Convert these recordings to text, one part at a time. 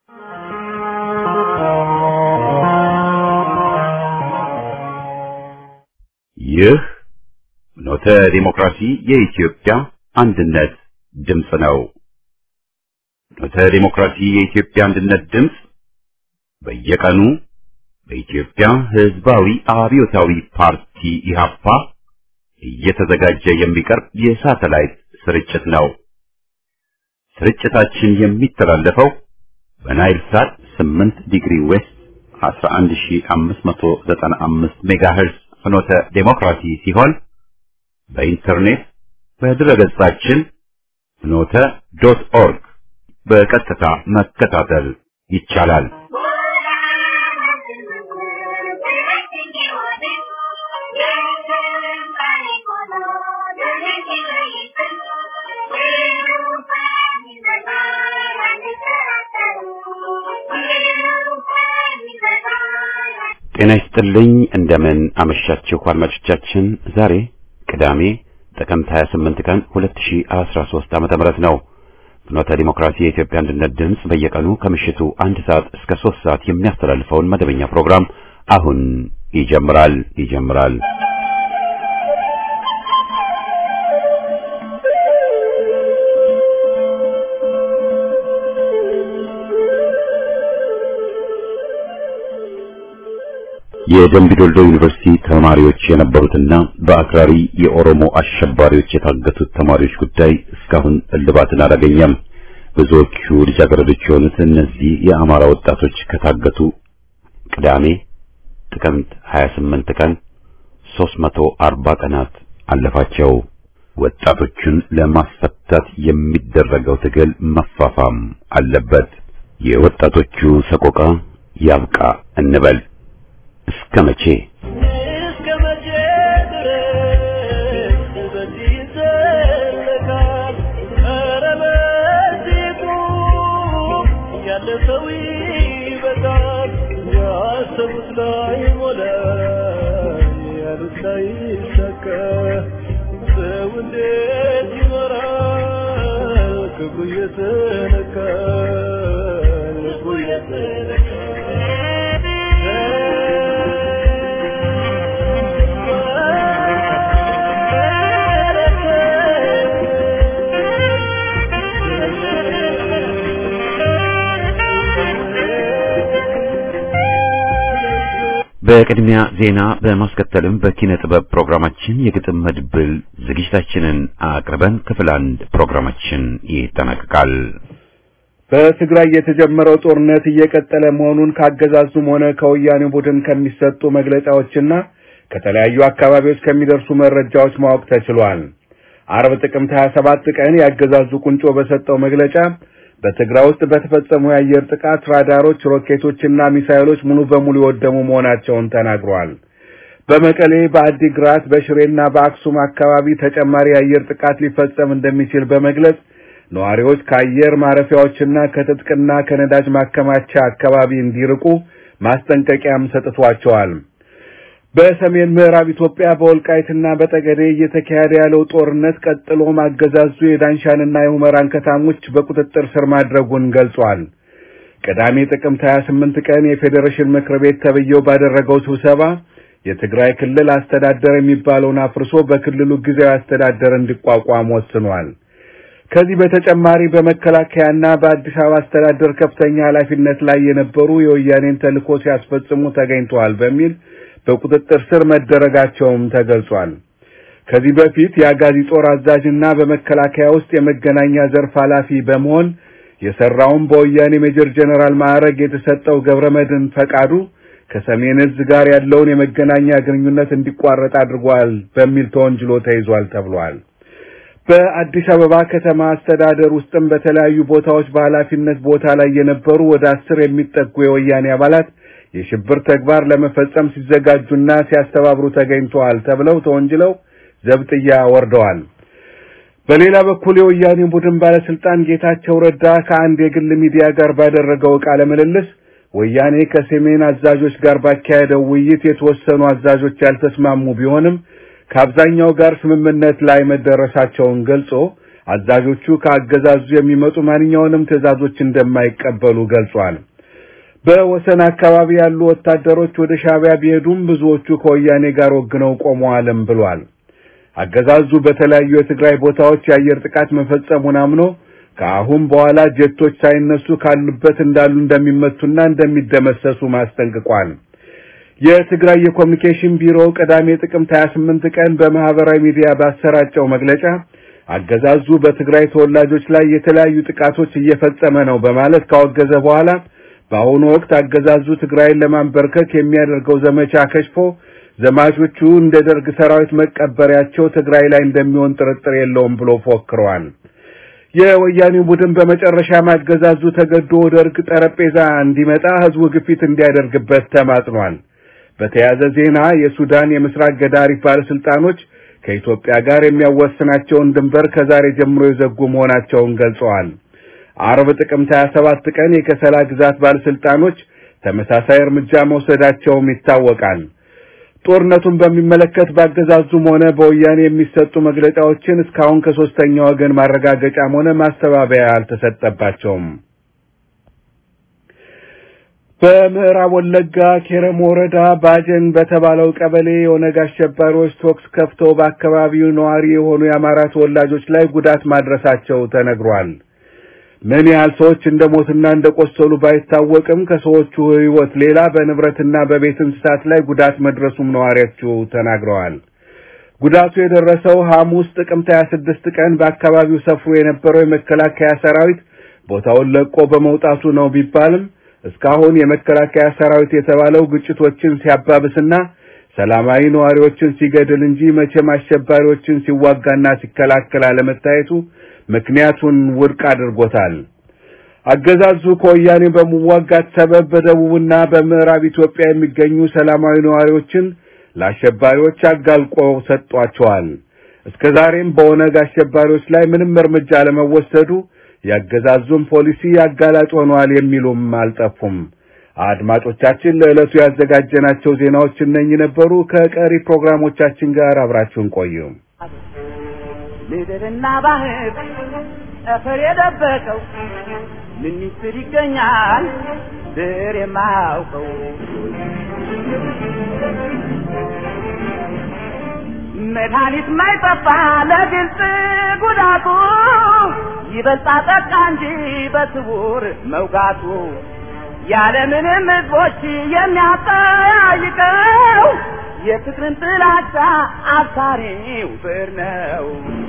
ይህ ኖተ ዲሞክራሲ የኢትዮጵያ አንድነት ድምፅ ነው። ኖተ ዲሞክራሲ የኢትዮጵያ አንድነት ድምፅ በየቀኑ በኢትዮጵያ ሕዝባዊ አብዮታዊ ፓርቲ ኢህአፓ እየተዘጋጀ የሚቀርብ የሳተላይት ስርጭት ነው። ስርጭታችን የሚተላለፈው በናይል ሳት 8 ዲግሪ ዌስት 11595 ሜጋሄርዝ ፍኖተ ዴሞክራሲ ሲሆን በኢንተርኔት በድረገጻችን ፍኖተ ዶት ኦርግ በቀጥታ መከታተል ይቻላል። ጤና ይስጥልኝ። እንደምን አመሻችሁ አድማጮቻችን። ዛሬ ቅዳሜ ጥቅምት 28 ቀን 2013 ዓመተ ምህረት ነው። ፍኖተ ዲሞክራሲ የኢትዮጵያ አንድነት ድምፅ በየቀኑ ከምሽቱ አንድ ሰዓት እስከ ሶስት ሰዓት የሚያስተላልፈውን መደበኛ ፕሮግራም አሁን ይጀምራል ይጀምራል። የደምቢ ዶልዶ ዩኒቨርሲቲ ተማሪዎች የነበሩትና በአክራሪ የኦሮሞ አሸባሪዎች የታገቱት ተማሪዎች ጉዳይ እስካሁን እልባትን አላገኘም። ብዙዎቹ ልጃገረዶች የሆኑት እነዚህ የአማራ ወጣቶች ከታገቱ ቅዳሜ ጥቅምት 28 ቀን 340 ቀናት አለፋቸው። ወጣቶቹን ለማስፈታት የሚደረገው ትግል መፋፋም አለበት። የወጣቶቹ ሰቆቃ ያብቃ እንበል። እስከ መቼ እስከ መቼ ድረስ በዚህ ይዘለቃል? ኧረ በዚህ ቁም፣ ያለ ሰው ይበቃል። ያሰቡት ላይ ሞላ፣ ያሉት ላይ ይሳካ። ሰው እንዴት ይኖራል? ክብሩ እየተነካ ልቡ በቅድሚያ ዜና በማስከተልም በኪነ ጥበብ ፕሮግራማችን የግጥም መድብል ዝግጅታችንን አቅርበን ክፍል አንድ ፕሮግራማችን ይጠናቀቃል። በትግራይ የተጀመረው ጦርነት እየቀጠለ መሆኑን ካገዛዙም ሆነ ከወያኔ ቡድን ከሚሰጡ መግለጫዎችና ከተለያዩ አካባቢዎች ከሚደርሱ መረጃዎች ማወቅ ተችሏል። አርብ ጥቅምት 27 ቀን ያገዛዙ ቁንጮ በሰጠው መግለጫ በትግራይ ውስጥ በተፈጸሙ የአየር ጥቃት ራዳሮች፣ ሮኬቶችና ሚሳይሎች ሙሉ በሙሉ የወደሙ መሆናቸውን ተናግሯል። በመቀሌ፣ በአዲግራት፣ በሽሬና በአክሱም አካባቢ ተጨማሪ የአየር ጥቃት ሊፈጸም እንደሚችል በመግለጽ ነዋሪዎች ከአየር ማረፊያዎችና ከትጥቅና ከነዳጅ ማከማቻ አካባቢ እንዲርቁ ማስጠንቀቂያም ሰጥቷቸዋል። በሰሜን ምዕራብ ኢትዮጵያ በወልቃይትና በጠገዴ እየተካሄደ ያለው ጦርነት ቀጥሎ ማገዛዙ የዳንሻንና የሁመራን ከተሞች በቁጥጥር ስር ማድረጉን ገልጿል። ቅዳሜ ጥቅምት 28 ቀን የፌዴሬሽን ምክር ቤት ተብዬው ባደረገው ስብሰባ የትግራይ ክልል አስተዳደር የሚባለውን አፍርሶ በክልሉ ጊዜያዊ አስተዳደር እንዲቋቋም ወስኗል። ከዚህ በተጨማሪ በመከላከያና በአዲስ አበባ አስተዳደር ከፍተኛ ኃላፊነት ላይ የነበሩ የወያኔን ተልዕኮ ሲያስፈጽሙ ተገኝተዋል በሚል በቁጥጥር ስር መደረጋቸውም ተገልጿል። ከዚህ በፊት የአጋዚ ጦር አዛዥና በመከላከያ ውስጥ የመገናኛ ዘርፍ ኃላፊ በመሆን የሰራውን በወያኔ ሜጀር ጀነራል ማዕረግ የተሰጠው ገብረመድህን ፈቃዱ ከሰሜን እዝ ጋር ያለውን የመገናኛ ግንኙነት እንዲቋረጥ አድርጓል በሚል ተወንጅሎ ተይዟል ተብሏል። በአዲስ አበባ ከተማ አስተዳደር ውስጥም በተለያዩ ቦታዎች በኃላፊነት ቦታ ላይ የነበሩ ወደ አስር የሚጠጉ የወያኔ አባላት የሽብር ተግባር ለመፈጸም ሲዘጋጁና ሲያስተባብሩ ተገኝተዋል ተብለው ተወንጅለው ዘብጥያ ወርደዋል። በሌላ በኩል የወያኔ ቡድን ባለስልጣን ጌታቸው ረዳ ከአንድ የግል ሚዲያ ጋር ባደረገው ቃለ ምልልስ ወያኔ ከሰሜን አዛዦች ጋር ባካሄደው ውይይት የተወሰኑ አዛዦች ያልተስማሙ ቢሆንም ከአብዛኛው ጋር ስምምነት ላይ መደረሳቸውን ገልጾ አዛዦቹ ከአገዛዙ የሚመጡ ማንኛውንም ትዕዛዞች እንደማይቀበሉ ገልጿል። በወሰን አካባቢ ያሉ ወታደሮች ወደ ሻዕቢያ ቢሄዱም ብዙዎቹ ከወያኔ ጋር ወግነው ቆመዋልም ብሏል። አገዛዙ በተለያዩ የትግራይ ቦታዎች የአየር ጥቃት መፈጸሙን አምኖ ከአሁን በኋላ ጀቶች ሳይነሱ ካሉበት እንዳሉ እንደሚመቱና እንደሚደመሰሱ ማስጠንቅቋል። የትግራይ የኮሚኒኬሽን ቢሮ ቅዳሜ ጥቅምት 28 ቀን በማህበራዊ ሚዲያ ባሰራጨው መግለጫ አገዛዙ በትግራይ ተወላጆች ላይ የተለያዩ ጥቃቶች እየፈጸመ ነው በማለት ካወገዘ በኋላ በአሁኑ ወቅት አገዛዙ ትግራይን ለማንበርከክ የሚያደርገው ዘመቻ ከሽፎ ዘማቾቹ እንደ ደርግ ሰራዊት መቀበሪያቸው ትግራይ ላይ እንደሚሆን ጥርጥር የለውም ብሎ ፎክረዋል። የወያኔው ቡድን በመጨረሻም አገዛዙ ተገዶ ወደ እርቅ ጠረጴዛ እንዲመጣ ህዝቡ ግፊት እንዲያደርግበት ተማጽኗል። በተያያዘ ዜና የሱዳን የምስራቅ ገዳሪፍ ባለስልጣኖች ከኢትዮጵያ ጋር የሚያዋስናቸውን ድንበር ከዛሬ ጀምሮ የዘጉ መሆናቸውን ገልጸዋል። አርብ ጥቅምት 27 ቀን የከሰላ ግዛት ባለስልጣኖች ተመሳሳይ እርምጃ መውሰዳቸውም ይታወቃል። ጦርነቱን በሚመለከት ባገዛዙም ሆነ በወያኔ የሚሰጡ መግለጫዎችን እስካሁን ከሶስተኛ ወገን ማረጋገጫም ሆነ ማስተባበያ አልተሰጠባቸውም። በምዕራብ ወለጋ ኬረም ወረዳ ባጀን በተባለው ቀበሌ የኦነግ አሸባሪዎች ቶክስ ከፍተው በአካባቢው ነዋሪ የሆኑ የአማራ ተወላጆች ላይ ጉዳት ማድረሳቸው ተነግሯል። ምን ያህል ሰዎች እንደሞትና እንደቆሰሉ ባይታወቅም ከሰዎቹ ሕይወት ሌላ በንብረትና በቤት እንስሳት ላይ ጉዳት መድረሱም ነዋሪዎቹ ተናግረዋል። ጉዳቱ የደረሰው ሐሙስ ጥቅምት 26 ቀን በአካባቢው ሰፍሮ የነበረው የመከላከያ ሰራዊት ቦታውን ለቆ በመውጣቱ ነው ቢባልም እስካሁን የመከላከያ ሰራዊት የተባለው ግጭቶችን ሲያባብስና ሰላማዊ ነዋሪዎችን ሲገድል እንጂ መቼም አሸባሪዎችን ሲዋጋና ሲከላከል አለመታየቱ ምክንያቱን ውድቅ አድርጎታል። አገዛዙ ከወያኔ በመዋጋት ሰበብ በደቡብና በምዕራብ ኢትዮጵያ የሚገኙ ሰላማዊ ነዋሪዎችን ለአሸባሪዎች አጋልቆ ሰጧቸዋል። እስከ ዛሬም በኦነግ አሸባሪዎች ላይ ምንም እርምጃ ለመወሰዱ ያገዛዙም ፖሊሲ አጋላጭ ሆኗል የሚሉም አልጠፉም። አድማጮቻችን ለዕለቱ ያዘጋጀናቸው ዜናዎች እነኚህ ነበሩ። ከቀሪ ፕሮግራሞቻችን ጋር አብራችሁን ቆዩ። ምድርና ባህር ጠፈር የደበቀው ምን ሚስጥር ይገኛል ድር የማያውቀው መድኃኒት ማይጠፋ ለግልጽ ጉዳቱ ይበልጣ ጠቃ እንጂ በስውር መውጋቱ ያለምንም ሕዝቦች የሚያጠያይቀው የፍቅርን ጥላቻ አሳሪው ብር ነው።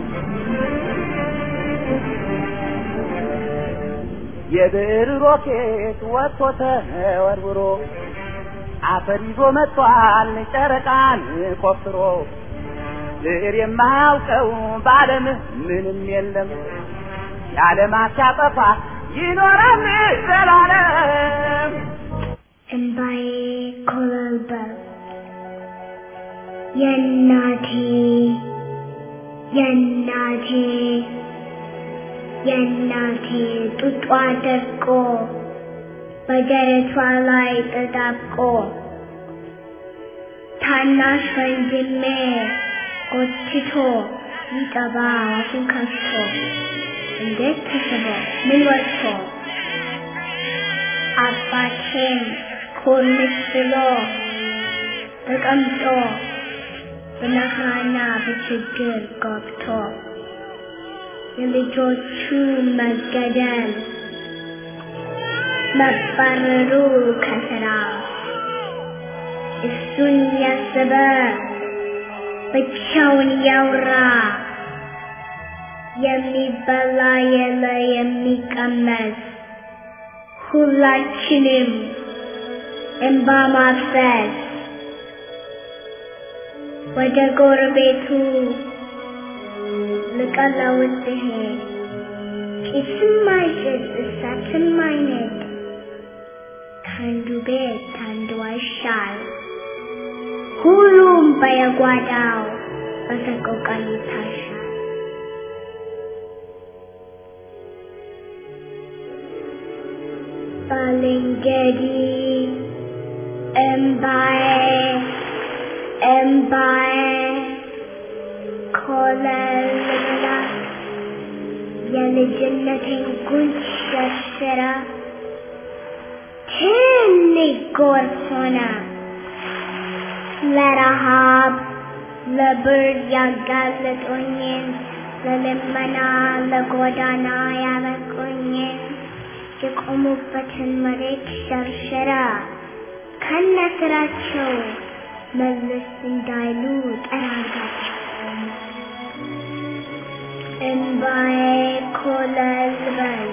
የብር ሮኬት ወጥቶ ተወርውሮ አፈር ይዞ መጥቷል ጨረቃን ቆፍሮ ብር የማያውቀው በዓለም ምንም የለም የዓለማት ሲያጠፋ ይኖራል ዘላለም እምባዬ ኮለልበል የእናቴ የእናቴ የእናቴ ጡጧ ደርቆ በደረቷ ላይ ተጣብቆ ታናሽ ወንድሜ ጎትቶ ይጠባ አፉን ከፍቶ እንዴት ተስቦ ምን ወጥቶ አባቴም ኮርምስ ብሎ ተቀምጦ በመከራና በችግር ገብቶ የልጆቹ መገደል መባረሩ ከስራ እሱን ያሰበ ብቻውን ያውራ የሚበላ የለ የሚቀመስ ሁላችንም እንባ ማፍሰስ ወደ ጎረቤቱ ልቀለውጥ ብሄድ ጭስም አይጭስ እሳትም አይነድ ከአንዱ ቤት አንዱ አይሻል ሁሉም በየጓዳው በሰቆቃ ይታሻል። ባልንጀሪ እምባዬ እምባዬ ኮለል ብላ የልጅነቴን ጉንጭ ሸርሽራ ትንሽ ጎርፍ ሆነ ለረሃብ ለብርድ ያጋለጡኝን ለልመና ለጎዳና ያበቁኝን የቆሙበትን መሬት ሸርሽራ ከነስራቸው መለስ እንዳይሉ ጠራጋቸው። እንባዬ ኮለል በል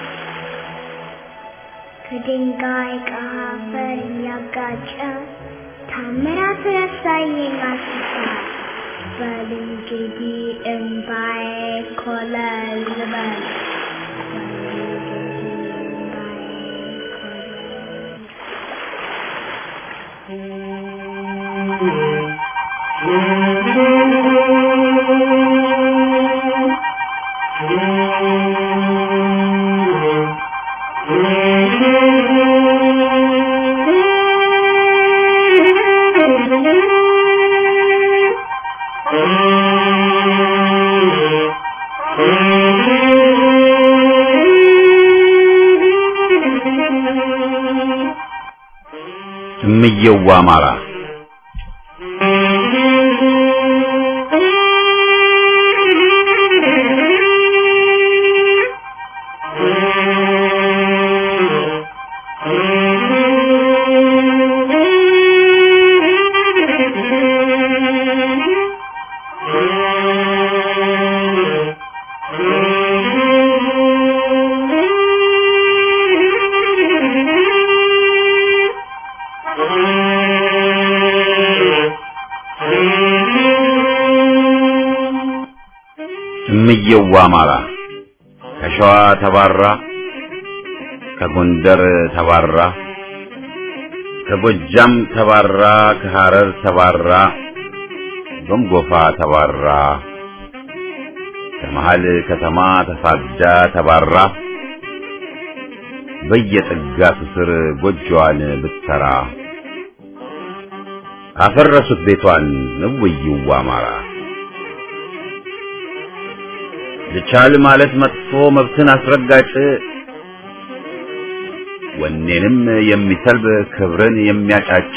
ከድንጋይ ከአፈር እያጋጨ ታምራት ረሳየኝ አስሳ በል እንግዲህ እንባዬ ኮለል በል በል እንግዲህ እንባዬ ኮለል እምየዋ አማራ እምየዋ አማራ ከሸዋ ተባራ ከጎንደር ተባራ ከጎጃም ተባራ ከሐረር ተባራ ጎምጎፋ ተባራ ከመሃል ከተማ ተሳዳ ተባራ በየጥጋቱ ስር ጎጆዋን ብትሰራ አፈረሱት ቤቷን እውይዋ አማራ ልቻል ማለት መጥፎ መብትን አስረጋጭ ወኔንም የሚሰልብ ክብርን የሚያጫጭ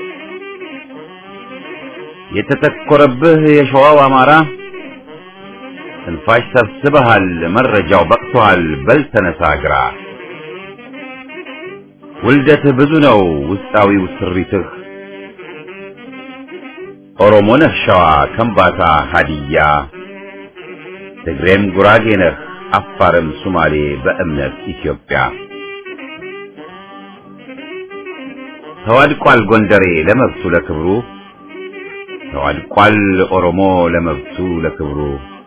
የተተኮረብህ የሸዋው አማራ ትንፋሽ ሰብስበሃል፣ መረጃው በቅቶሃል፣ በል ተነሳ ግራ። ውልደትህ ብዙ ነው ውስጣዊው ስሪትህ ኦሮሞ ነህ ሸዋ፣ ከምባታ፣ ሀዲያ ትግሬም ጉራጌ ነህ አፋርም ሱማሌ በእምነት ኢትዮጵያ ተዋድቋል ጎንደሬ ለመብቱ ለክብሩ ተዋድቋል ኦሮሞ ለመብቱ ለክብሩ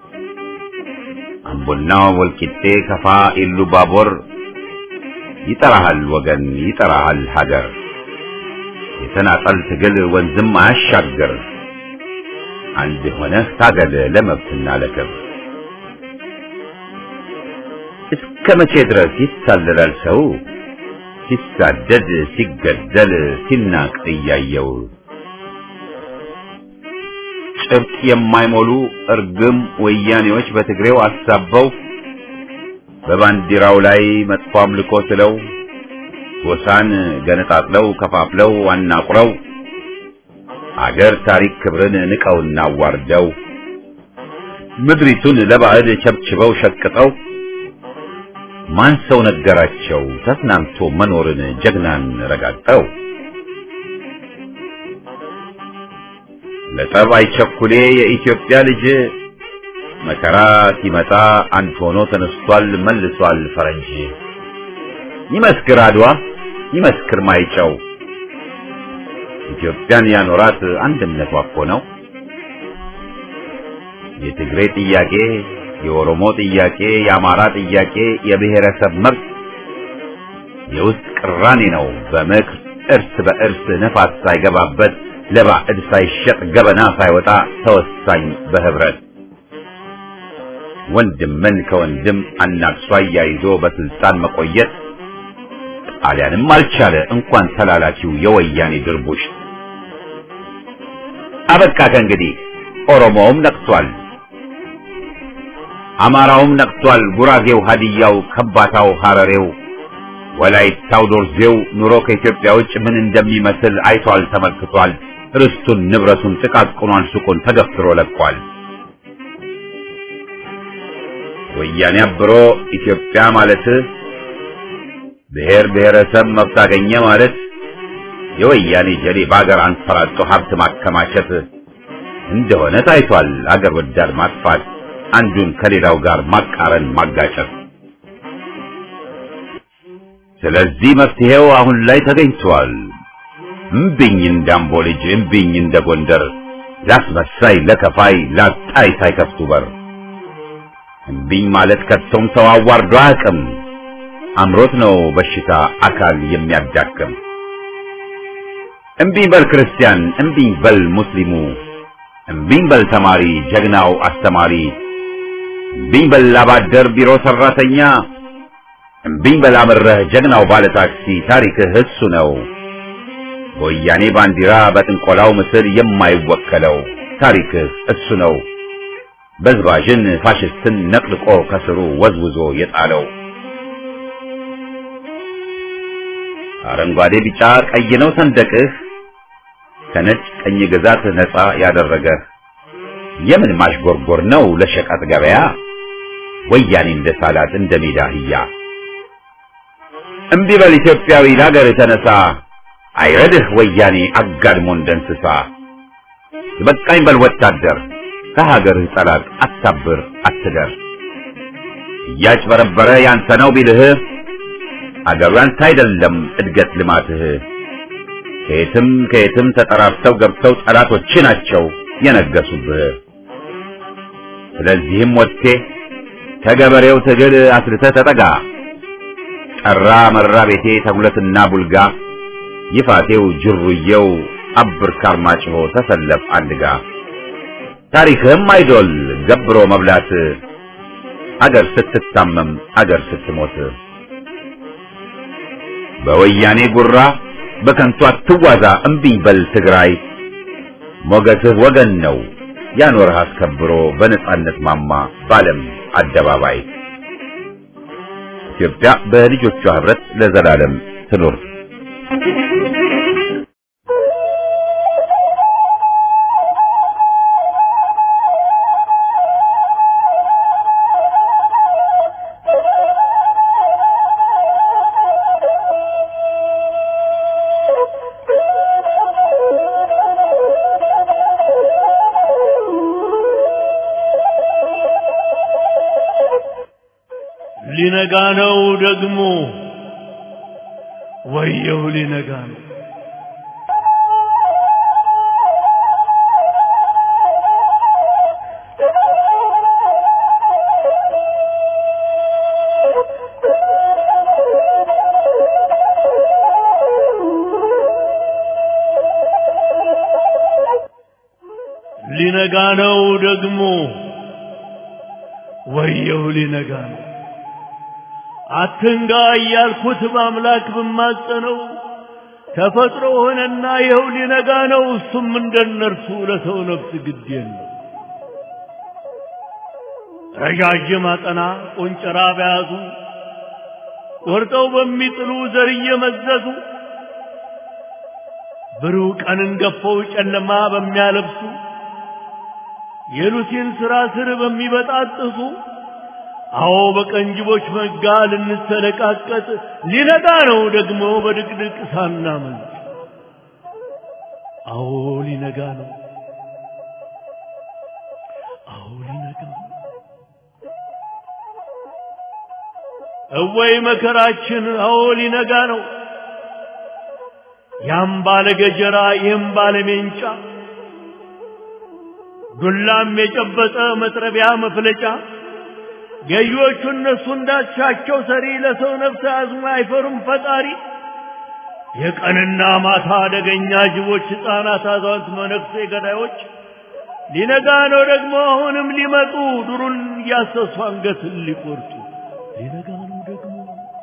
አምቦና ወልቂጤ ከፋ ኢሉ ባቦር ይጠራሃል ወገን ይጠራሃል ሀገር የተናጠል ትግል ወንዝም አያሻግር አንድ ሆነህ ታገል ለመብትና ለክብር እስከ መቼ ድረስ ይታለላል ሰው ሲሳደድ ሲገደል ሲናቅ እያየው ጭብጥ የማይሞሉ እርግም ወያኔዎች በትግሬው አሳበው በባንዲራው ላይ መጥፎ አምልኮ ስለው ጎሳን ገነጣጥለው ከፋፍለው አናቁረው አገር ታሪክ ክብርን ንቀውና አዋርደው ምድሪቱን ለባዕድ ቸብችበው ሸቅጠው ማን ሰው ነገራቸው ተስናንቶ መኖርን ጀግናን ረጋጠው ለጠብ አይቸኩሌ የኢትዮጵያ ልጅ መከራ ሲመጣ አንድ ሆኖ ተነስቷል መልሷል ፈረንጅ ይመስክር አድዋ ይመስክር ማይጨው ኢትዮጵያን ያኖራት አንድነቷ እኮ ነው የትግሬ ጥያቄ የኦሮሞ ጥያቄ የአማራ ጥያቄ የብሔረሰብ መብት የውስጥ ቅራኔ ነው በምክር እርስ በእርስ ነፋስ ሳይገባበት ለባዕድ ሳይሸጥ ገበና ሳይወጣ ተወሳኝ በህብረት ወንድምን ከወንድም አናክሷ አያይዞ በስልጣን መቆየት ጣሊያንም አልቻለ እንኳን ተላላኪው የወያኔ ድርቡሽ አበቃ ከእንግዲህ ኦሮሞውም ነቅቷል አማራውም ነቅቷል። ጉራጌው፣ ሀዲያው፣ ከባታው፣ ሐረሬው፣ ወላይታው፣ ዶርዜው ኑሮ ከኢትዮጵያ ውጭ ምን እንደሚመስል አይቷል፣ ተመልክቷል። ርስቱን ንብረቱን ጥቃቅኗን ሱቁን ተገፍትሮ ለቋል። ወያኔ አብሮ ኢትዮጵያ ማለት ብሔር ብሔረሰብ መብት አገኘ ማለት የወያኔ ጀሌ በአገር አንፈራጦ ሀብት ማከማቸት እንደሆነ ታይቷል። አገር ወዳድ ማጥፋት፣ አንዱን ከሌላው ጋር ማቃረን፣ ማጋጨት። ስለዚህ መፍትሄው አሁን ላይ ተገኝቷል። እምቢኝ እንዳምቦ ልጅ እምቢኝ እንደ ጎንደር ላስመሳይ ለከፋይ ላጣይ ሳይከፍቱ በር እምቢኝ ማለት ከቶም ሰው አዋርዶ አያውቅም። አምሮት ነው በሽታ አካል የሚያዳክም። እምቢኝ በል ክርስቲያን፣ እምቢኝ በል ሙስሊሙ፣ እምቢኝ በል ተማሪ ጀግናው አስተማሪ፣ እምቢኝ በል አባደር ቢሮ ሰራተኛ፣ እምቢኝ በል አምረህ ጀግናው ባለ ታክሲ ታሪክህ እሱ ነው። በወያኔ ባንዲራ በጥንቆላው ምስል የማይወከለው ታሪክህ እሱ ነው። በዝባዥን ፋሽስትን ነቅልቆ ከስሩ ወዝውዞ የጣለው አረንጓዴ ቢጫ ቀይ ነው ሰንደቅህ ከነጭ ቀኝ ግዛት ነፃ ያደረገህ የምን ማሽጎርጎር ነው ለሸቀጥ ገበያ ወያኔ እንደ ሳላት እንደ ሜዳ አህያ እምቢ በል ኢትዮጵያዊ ለሀገር የተነሳ አይረድህ ወያኔ አጋድሞ እንደ እንስሳ በቃኝ በል ወታደር ከሀገርህ ጠላት አታብር አትደር እያጭበረበረ ያንተ ነው ቢልህ አገሩ ያንተ አይደለም እድገት ልማትህ ከየትም ከየትም ተጠራርተው ገብተው ጠላቶች ናቸው የነገሱብህ ስለዚህም ወጥቴ ከገበሬው ትግል አስልተህ ተጠጋ ጠራ መራ ቤቴ ተጉለትና ቡልጋ ይፋቴው ጅሩየው አብር ካርማጭሆ ተሰለፍ አንድጋ ታሪክህም አይዶል ገብሮ መብላት አገር ስትታመም አገር ስትሞት በወያኔ ጉራ በከንቱ አትዋዛ እምቢኝ በል ትግራይ ሞገስህ ወገን ነው ያኖርህ አስከብሮ በነጻነት ማማ ባለም አደባባይ ኢትዮጵያ በልጆቿ ህብረት ለዘላለም ትኑር። ሊነጋ ነው ደግሞ ወየው ሊነጋ ነው ሊነጋ ነው ደግሞ ወየው ሊነጋ ነው አትንጋ እያልኩት በአምላክ ብማጸነው ተፈጥሮ ሆነና ይኸው ሊነጋ ነው። እሱም እንደነርሱ ለሰው ነፍስ ግድ የለው። ረዣዥም አጠና ቆንጨራ በያዙ ቆርጠው በሚጥሉ ዘር እየመዘዙ ብሩህ ቀንን ገፈው ጨለማ በሚያለብሱ የሉሲን ስራ ስር በሚበጣጥሱ አዎ በቀንጅቦች መጋ ልንሰለቃቀጥ ሊነጋ ነው ደግሞ በድቅድቅ ሳናመልጥ። አዎ ሊነጋ ነው። አዎ ሊነጋ ነው። እወይ መከራችን! አዎ ሊነጋ ነው። ያም ባለ ገጀራ ይህም ባለ ሜንጫ ዱላም የጨበጠ መጥረቢያ መፍለጫ ገዢዎቹ እነሱ እንዳሻቸው ሰሪ ለሰው ነፍስ አዝሞ አይፈሩም ፈጣሪ። የቀንና ማታ አደገኛ ጅቦች፣ ሕፃናት፣ አዛውንት፣ መነኩሴ ገዳዮች ሊነጋ ነው ደግሞ አሁንም ሊመጡ ዱሩን እያሰሱ አንገትን ሊቆርጡ ሊነጋ ነው ደግሞ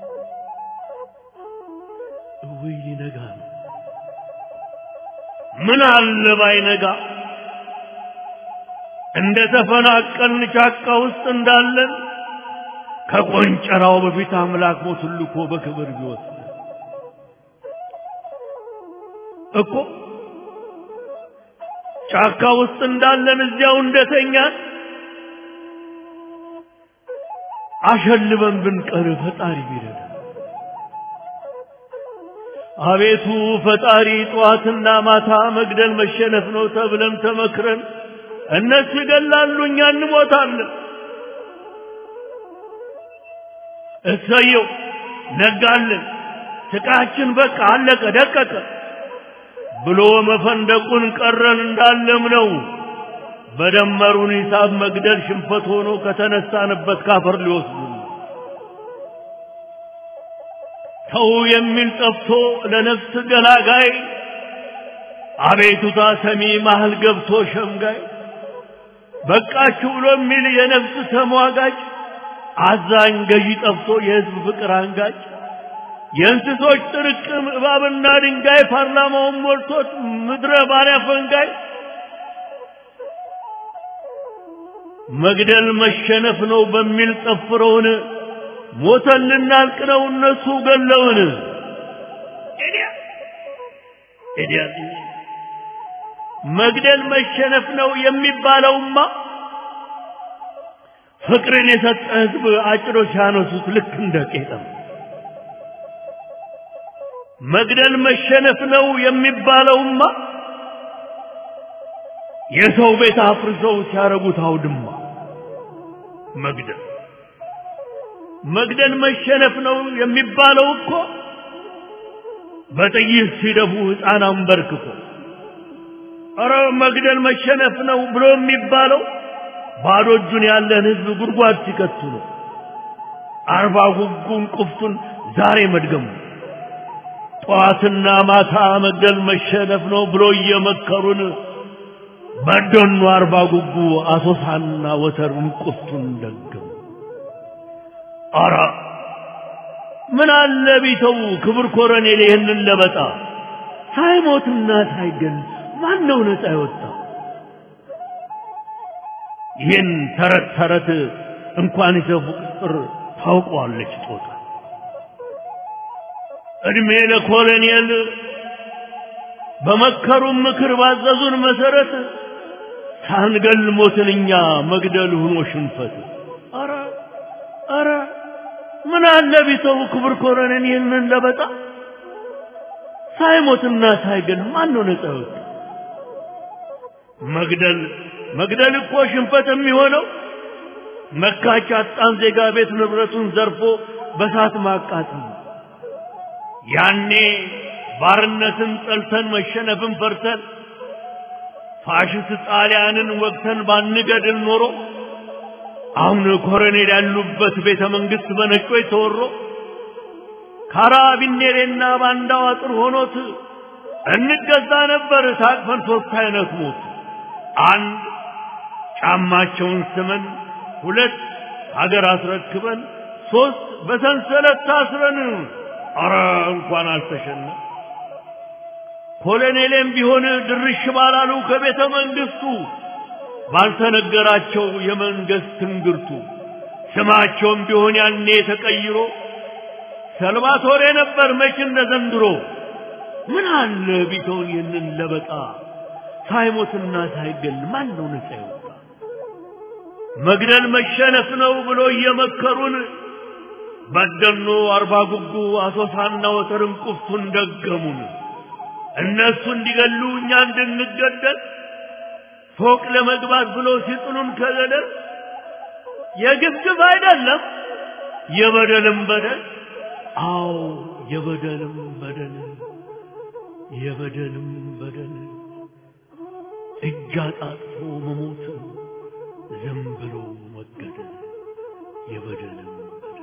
እውይ ሊነጋ ነው። ምን አለ ባይነጋ እንደ ተፈናቀልን ጫካ ውስጥ እንዳለን ከቆንጨራው በፊት አምላክ ሞቱን ልኮ በክብር ቢወስድ እኮ ጫካ ውስጥ እንዳለን እዚያው እንደተኛን አሸልበን ብንቀር ፈጣሪ ቢረዳ አቤቱ ፈጣሪ ጠዋትና ማታ መግደል መሸነፍ ነው ተብለን ተመክረን እነሱ ይገላሉ እኛ እንሞታለን እሰየው ነጋልን ስቃችን በቃ አለቀ ደቀቀ ብሎ መፈንደቁን ቀረን እንዳለም ነው በደመሩን ሂሳብ መግደል ሽንፈት ሆኖ ከተነሳንበት ካፈር ሊወስዱ ተው የሚል ጠፍቶ ለነፍስ ገላጋይ አቤቱታ ሰሚ ማህል ገብቶ ሸምጋይ በቃችሁ ብሎ የሚል የነፍስ ተሟጋጭ አዛኝ ገዢ ጠፍቶ የህዝብ ፍቅር አንጋጭ የእንስሶች ጥርቅም እባብና ድንጋይ ፓርላማውን ሞልቶት ምድረ ባሪያ ፈንጋይ መግደል መሸነፍ ነው በሚል ጠፍረውን ሞተን ልናልቅ ነው እነሱ ገለውን መግደል መሸነፍ ነው የሚባለውማ ፍቅርን የሰጠ ህዝብ አጭሮች ያነሱት ልክ እንደ ቄጠም መግደል መሸነፍ ነው የሚባለውማ የሰው ቤት አፍርሰው ሲያረጉት አውድማ መግደል መግደል መሸነፍ ነው የሚባለው እኮ በጥይት ሲደፉ ሕፃን አንበርክኮ ኧረ መግደል መሸነፍ ነው ብሎ የሚባለው ባዶ እጁን ያለን ህዝብ ጉድጓድ ሲከቱ ነው። አርባ ጉጉን ቁፍቱን ዛሬ መድገሙ ጠዋትና ማታ መግደል መሸነፍ ነው ብሎ እየመከሩን በደኑ አርባ ጉጉ አሶሳና ወተሩን ቁፍቱን ደገሙ። አራ ምን አለ ቢተው ክብር ኮረኔል ይህንን ለበጣ ሳይሞትና ሳይገል ማን ነው ነፃ የወጣ? ይህን ተረት ተረት እንኳን ይሰፉ ቅጥር ታውቀዋለች ጦጣ። እድሜ ለኮሎኔል በመከሩን ምክር ባዘዙን መሰረት ሳንገል ሞትን እኛ መግደል ሆኖ ሽንፈት። አረ አረ ምን አለ ቢተው ክብር ኮሎኔል ይህንን ለበጣ ሳይሞትና ሳይገል ማን ነው ነፃ የወጣ? መግደል መግደል እኮ ሽንፈት የሚሆነው መካች አጣን ዜጋ ቤት ንብረቱን ዘርፎ በሳት ማቃጠል ነው። ያኔ ባርነትን ጠልተን መሸነፍን ፈርተን ፋሽስት ጣሊያንን ወግተን ባንገድል ኖሮ አሁን ኮሎኔል ያሉበት ቤተ መንግስት በነጮች ተወሮ ካራቢኔሬና ባንዳው አጥር ሆኖት እንገዛ ነበር ታቅፈን ሶስት አይነት ሞት አንድ ጫማቸውን ስመን፣ ሁለት ሀገር አስረክበን፣ ሶስት በሰንሰለት ታስረን። አረ እንኳን አልተሸነ ኮሎኔሌም ቢሆን ድርሽ ባላሉ ከቤተ መንግስቱ ባልተነገራቸው የመንግስት ትንግርቱ ስማቸውም ቢሆን ያኔ ተቀይሮ ሰልቫቶሬ ነበር መች እንደ ዘንድሮ። ምን አለ ቢተውን ይህንን ለበጣ ሳይሞትና ሳይገል ማን ነው ነፃ ይወጣ? መግደል መሸነፍ ነው ብሎ እየመከሩን በደኖ አርባ ጉጉ አሶሳና ወተርን ቁፍቱን ደገሙን። እነሱ እንዲገሉ እኛ እንድንገደል ፎቅ ለመግባት ብሎ ሲጥሉን ከገደል የግፍግፍ አይደለም የበደልም በደል አዎ የበደልም በደል የበደልም በደል እጅ አጣጥፎ መሞት ዝም ብሎ መገደል የበደልም በደል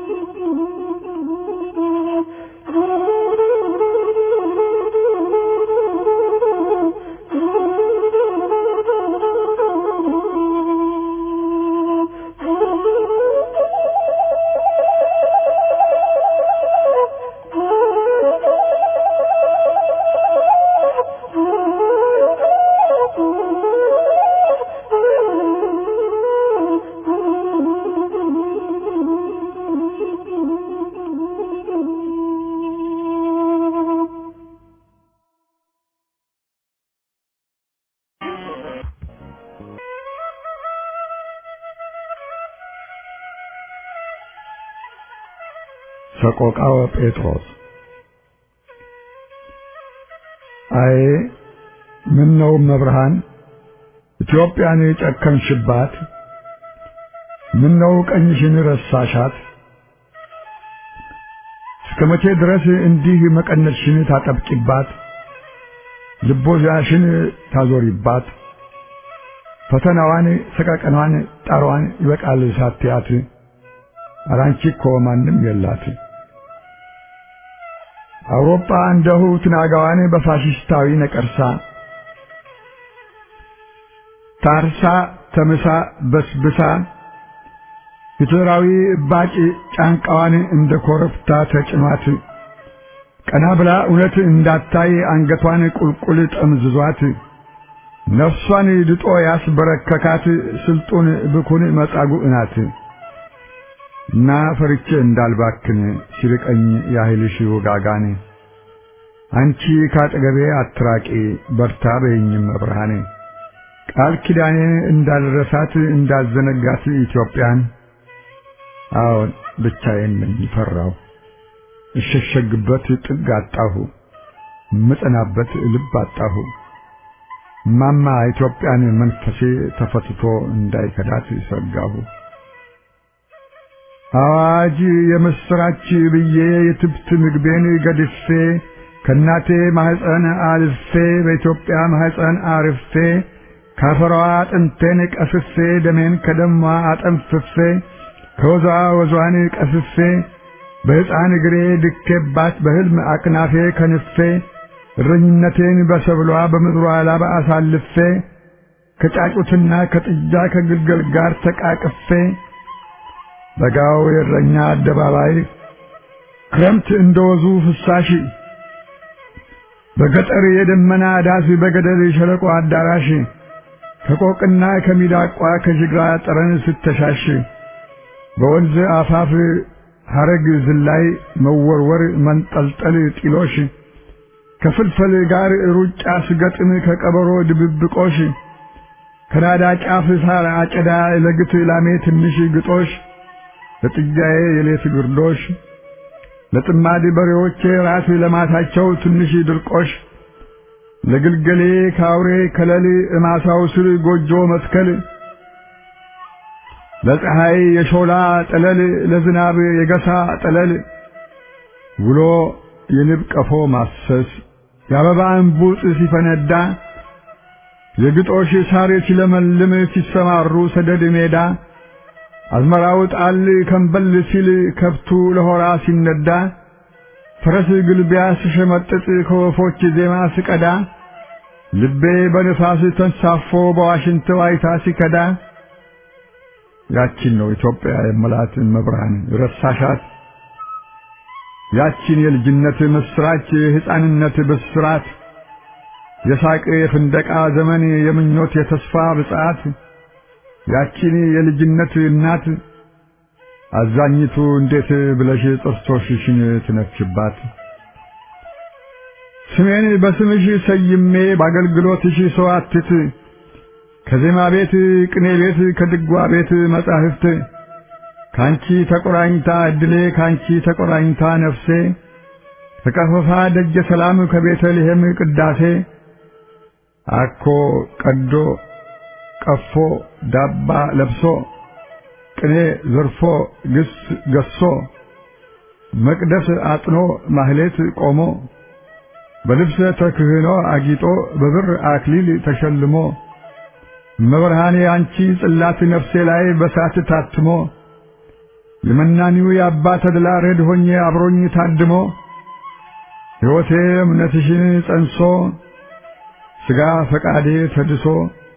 Oh ሰቆቃወ ጴጥሮስ አይ ምን ነው መብርሃን ኢትዮጵያን የጨከንሽባት ምን ነው ቀኝሽን ረሳሻት እስከ መቼ ድረስ እንዲህ መቀነትሽን ታጠብቂባት ልቦዛሽን ታዞሪባት ፈተናዋን ሰቀቀኗን ጣሯን ይበቃል ሳትያት አራንቺ እኮ ማንም የላት አውሮፓ እንደሁ ትናጋዋን በፋሽስታዊ ነቀርሳ ታርሳ ተምሳ በስብሳ ሂትለራዊ እባጭ ጫንቃዋን እንደ ኮረብታ ተጭኗት ቀና ብላ እውነት እንዳታይ አንገቷን ቁልቁል ጠምዝዟት ነፍሷን ድጦ ያስበረከካት ስልጡን ብኩን መጻጉዕ ናት እና ፈርቼ እንዳልባክን ሲርቀኝ ያህልሽ ውጋጋን አንቺ ካጠገቤ አትራቂ በርታ በይኝም መብርሃኔ ቃል ኪዳኔን እንዳልረሳት እንዳልዘነጋት ኢትዮጵያን አዎን ብቻዬን ነኝ ፈራሁ እሸሸግበት ጥግ አጣሁ ምጸናበት ልብ አጣሁ ማማ ኢትዮጵያን መንፈሴ ተፈትቶ እንዳይከዳት ሰጋሁ አዋጅ የምስራች ብዬ የትብት ምግቤን ገድፌ ከእናቴ ማህፀን አልፌ በኢትዮጵያ ማህፀን አርፌ ካፈሯ አጥንቴን ቀፍፌ ደሜን ከደሟ አጠንፍፌ ከወዟ ወዟን ቀፍፌ በሕፃን እግሬ ድኬባት በሕልም አቅናፌ ከንፌ እረኝነቴን በሰብሏ በምድሯ ላባ አሳልፌ ከጫጩትና ከጥጃ ከግልገል ጋር ተቃቅፌ በጋው የእረኛ አደባባይ ክረምት እንደወዙ ፍሳሽ በገጠር የደመና ዳስ በገደል ሸለቆ አዳራሽ ከቆቅና ከሚዳቋ ከጅግራ ጠረን ስተሻሽ በወንዝ አፋፍ ሐረግ ዝላይ መወርወር መንጠልጠል ጢሎሽ ከፍልፈል ጋር ሩጫ ስገጥም ከቀበሮ ድብብቆሽ ከናዳ ጫፍ ሳር አጨዳ ለግት ላሜ ትንሽ ግጦሽ ለጥጃዬ የሌት ግርዶሽ ለጥማድ በሬዎቼ ራስ ለማታቸው ትንሽ ድርቆሽ ለግልገሌ ካውሬ ከለል እማሳው ስር ጎጆ መትከል ለፀሐይ የሾላ ጠለል ለዝናብ የገሳ ጠለል ውሎ የንብ ቀፎ ማሰስ የአበባ እንቡጥ ሲፈነዳ የግጦሽ ሳር ሲለመልም ሲሰማሩ ሰደድ ሜዳ አዝመራው ጣል ከንበል ሲል ከብቱ ለሆራ ሲነዳ ፈረስ ግልቢያ ስሸመጥጥ ከወፎች ዜማ ስቀዳ ልቤ በንፋስ ተንሳፎ በዋሽንት ዋይታ ሲከዳ ያቺን ነው ኢትዮጵያ የመላት መብርሃን ረሳሻት ያቺን የልጅነት ምስራች የሕፃንነት ብስራት የሳቅ የፍንደቃ ዘመን የምኞት የተስፋ ብጽዓት ያቺን የልጅነት እናት አዛኝቱ እንዴት ብለሽ ጥርሶችሽን ትነክሽባት? ስሜን በስምሽ ሰይሜ በአገልግሎትሽ ሰዋትት ከዜማ ቤት ቅኔ ቤት ከድጓ ቤት መጻሕፍት ካንቺ ተቆራኝታ እድሌ ካንቺ ተቆራኝታ ነፍሴ ከቀፈፋ ደጀ ሰላም ከቤተልሔም ቅዳሴ አኮ ቀዶ ቀፎ ዳባ ለብሶ ቅኔ ዘርፎ ግስ ገሶ መቅደስ አጥኖ ማህሌት ቆሞ በልብሰ ተክህኖ አጊጦ በብር አክሊል ተሸልሞ መብርሃኔ አንቺ ጽላት ነፍሴ ላይ በሳት ታትሞ የመናኒው የአባ ተድላ ረድ ሆኜ አብሮኝ ታድሞ ሕይወቴ እምነትሽን ጸንሶ ሥጋ ፈቃዴ ተድሶ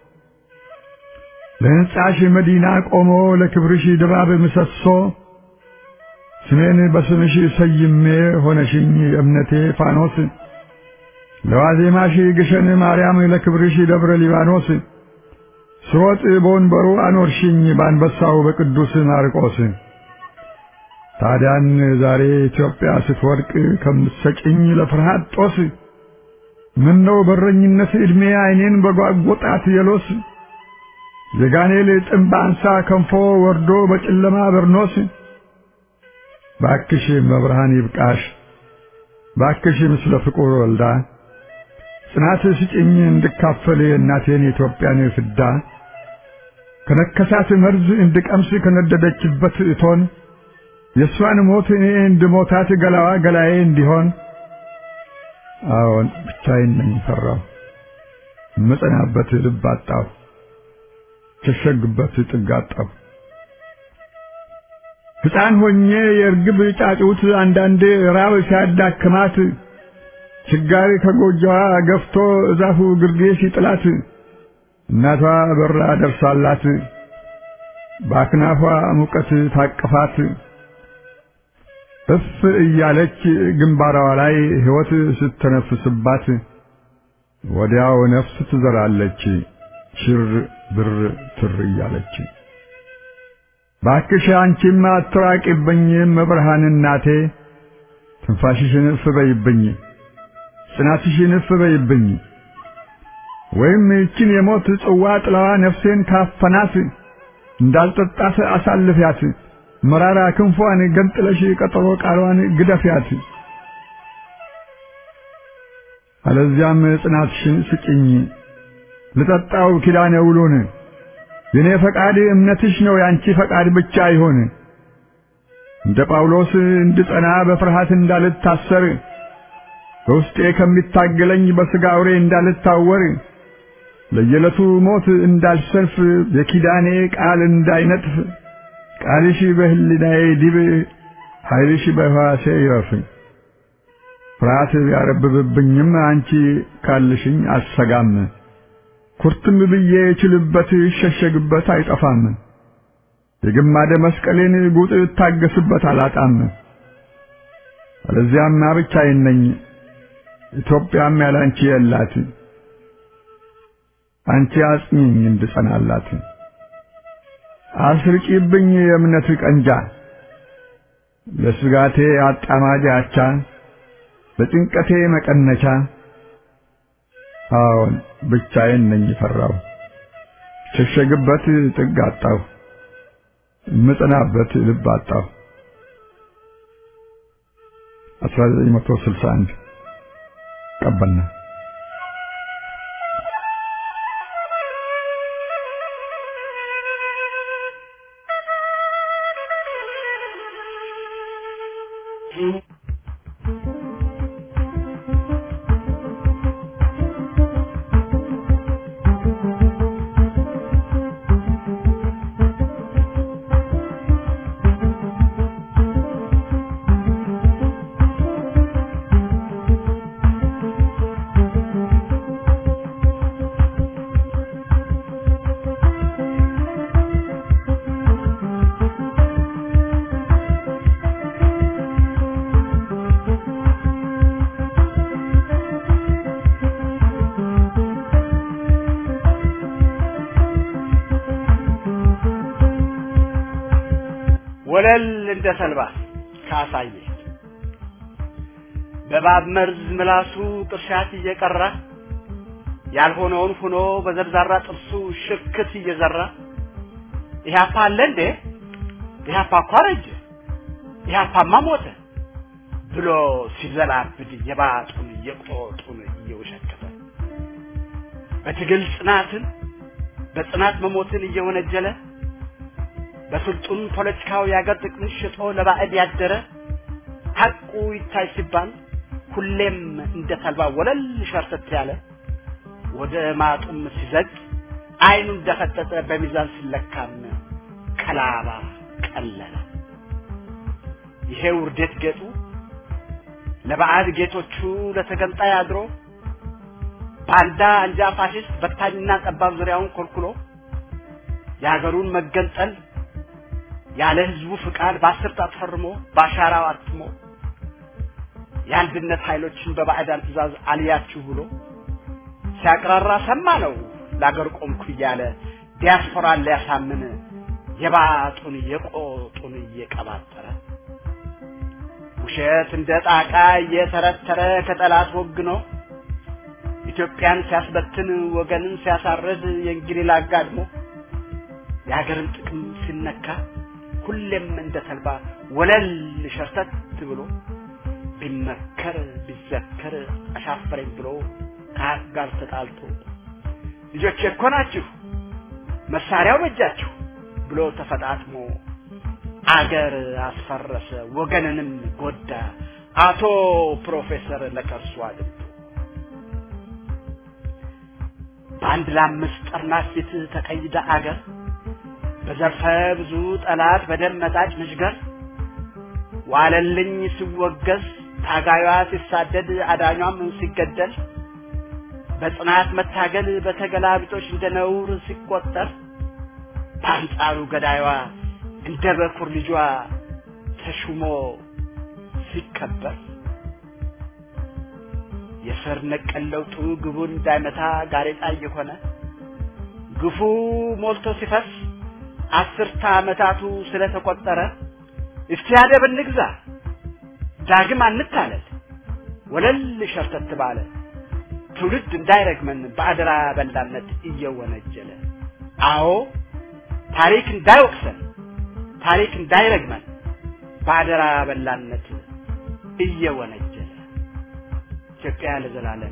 ለሕንጻሽ መዲና ቆሞ ለክብርሽ ድባብ ምሰሶ ስሜን በስምሽ ሰይሜ ሆነሽኝ እምነቴ ፋኖስ ለዋዜማሽ ግሸን ማርያም ለክብርሽ ደብረ ሊባኖስ ስሮጥ በወንበሩ አኖርሽኝ በአንበሳው በቅዱስ ማርቆስ ታዲያን ዛሬ ኢትዮጵያ ስትወድቅ ከምትሰጭኝ ለፍርሃት ጦስ ምነው በረኝነት ዕድሜ ዓይኔን በጓጎጣት የሎስ የጋኔል ጥምብ አንሳ ከንፎ ወርዶ በጨለማ በርኖስ ባክሽ መብርሃን ይብቃሽ ባክሽ ምስለ ፍቁር ወልዳ ጽናት ስጭኝ እንድካፈል እናቴን የኢትዮጵያን ፍዳ ከነከሳት መርዝ እንድቀምስ ከነደደችበት እቶን የእሷን ሞት እኔ እንድሞታት ገላዋ ገላዬ እንዲሆን አዎን ብቻዬን ነኝ ፈራሁ መጸናበት ልብ አጣሁ ሸሸግበት ጥግ አጣሁ ሕፃን ሆኜ የእርግብ ጫጩት አንዳንዴ ራብ ሲያዳክማት ችጋሪ ከጎጆዋ ገፍቶ እዛፉ ግርጌ ሲጥላት እናቷ በራ ደርሳላት በአክናፏ ሙቀት ታቅፋት እፍ እያለች ግንባሯ ላይ ሕይወት ስተነፍስባት ወዲያው ነፍስ ትዘራለች ሽር ብር ትር እያለች። ባክሽ አንቺም አትራቂብኝ መብርሃን እናቴ ትንፋሽሽን እፍ በይብኝ ጽናትሽን እፍ በይብኝ ወይም ይችን የሞት ጽዋ ጥላዋ ነፍሴን ካፈናት እንዳልጠጣት አሳልፊያት መራራ ክንፏን ገንጥለሽ ቀጠሮ ቃሏን ግደፊያት አለዚያም ጽናትሽን ስጭኝ ልጠጣው ኪዳነ ውሉን የኔ ፈቃድ እምነትሽ ነው ያንቺ ፈቃድ ብቻ ይሆን እንደ ጳውሎስ እንድጸና በፍርሃት እንዳልታሰር በውስጤ ከሚታገለኝ በሥጋ አውሬ እንዳልታወር ለየዕለቱ ሞት እንዳልሰልፍ የኪዳኔ ቃል እንዳይነጥፍ ቃልሽ በህሊናዬ ዲብ ኃይልሽ በሕዋሴ ይረፍ። ፍርሃት ቢያረብብብኝም አንቺ ካልሽኝ አልሰጋም። ኩርትም ብዬ ችልበት ይሸሸግበት አይጠፋም። የግማደ መስቀሌን ጉጥ እታገስበት አላጣም። አለዚያማ ብቻዬን ነኝ፣ ኢትዮጵያም ያላንቺ የላት። አንቺ አጽኚኝ እንድጸናላት አስርቂብኝ የእምነት ቀንጃ ለስጋቴ አጣማጅ አቻ ለጭንቀቴ መቀነቻ አዎን ብቻዬን ነኝ ፈራው ሸሸግበት ጥግ አጣሁ ምጽናበት ልብ አጣሁ 1961 ቀበልና ወለል እንደ ተልባ ካሳየ በባብ መርዝ ምላሱ ቅርሻት እየቀራ ያልሆነውን ሆኖ በዘርዛራ ጥርሱ ሽክት እየዘራ ኢህአፓ አለ እንዴ ኢህአፓ እኮ አረጀ ኢህአፓማ ሞተ ብሎ ሲዘላብድ የባጡን የቆጡን እየወሸከተ በትግል ጽናትን በጽናት መሞትን እየወነጀለ በስልጡን ፖለቲካው የአገር ጥቅምን ሽጦ ለባዕድ ያደረ ሐቁ ይታይ ሲባል ሁሌም እንደ ተልባ ወለል ሸርተት ያለ ወደ ማጡም ሲዘግ አይኑ እንደፈጠጠ በሚዛን ሲለካም ቀላባ ቀለለ። ይሄ ውርደት ጌጡ ለባዕድ ጌቶቹ ለተገንጣይ አድሮ ባንዳ አንጃ ፋሽስት በታኝና ጠባብ ዙሪያውን ኮልኩሎ የሀገሩን መገንጠል ያለ ህዝቡ ፍቃድ በአስር ጣት ፈርሞ በአሻራው አትሞ የአንድነት ኃይሎችን በባዕዳን ትእዛዝ አልያችሁ ብሎ ሲያቅራራ ሰማ ነው ለአገር ቆምኩ እያለ ዲያስፖራን ሊያሳምን የባጡን የቆጡን እየቀባጠረ ውሸት እንደ ጣቃ እየተረተረ ከጠላት ወግኖ ኢትዮጵያን ሲያስበትን ወገንን ሲያሳርድ የእንግሊዝ አጋድሞ የሀገርን ጥቅም ሲነካ ሁሌም እንደ ተልባ ወለል ሸርተት ብሎ ቢመከር ቢዘከር አሻፈረኝ ብሎ ከሀቅ ጋር ተጣልቶ ልጆች እኮ ናችሁ መሳሪያው በእጃችሁ ብሎ ተፈጣጥሞ አገር አስፈረሰ፣ ወገንንም ጎዳ። አቶ ፕሮፌሰር ለከርሱ አድምጡ በአንድ ለአምስት ጠርናፍ ፊት ተቀይዳ አገር በዘርፈ ብዙ ጠላት በደም መጣጭ ምሽገር ዋለልኝ ሲወገዝ ታጋዩዋ ሲሳደድ አዳኟም ሲገደል በጽናት መታገል በተገላቢጦች እንደ ነውር ሲቆጠር በአንጻሩ ገዳዩዋ እንደ በኩር ልጇ ተሹሞ ሲከበር የስር ነቀል ለውጡ ግቡን እንዳይመታ ጋሬጣ እየሆነ ግፉ ሞልቶ ሲፈስ አስርተ ዓመታቱ ስለተቆጠረ እስቲ አደብ እንግዛ ዳግም አንታለል ወለል ሸርተት ባለ ትውልድ እንዳይረግመን በአደራ በላነት እየወነጀለ አዎ ታሪክ እንዳይወቅሰን ታሪክ እንዳይረግመን በአደራ በላነት እየወነጀለ ኢትዮጵያ ለዘላለም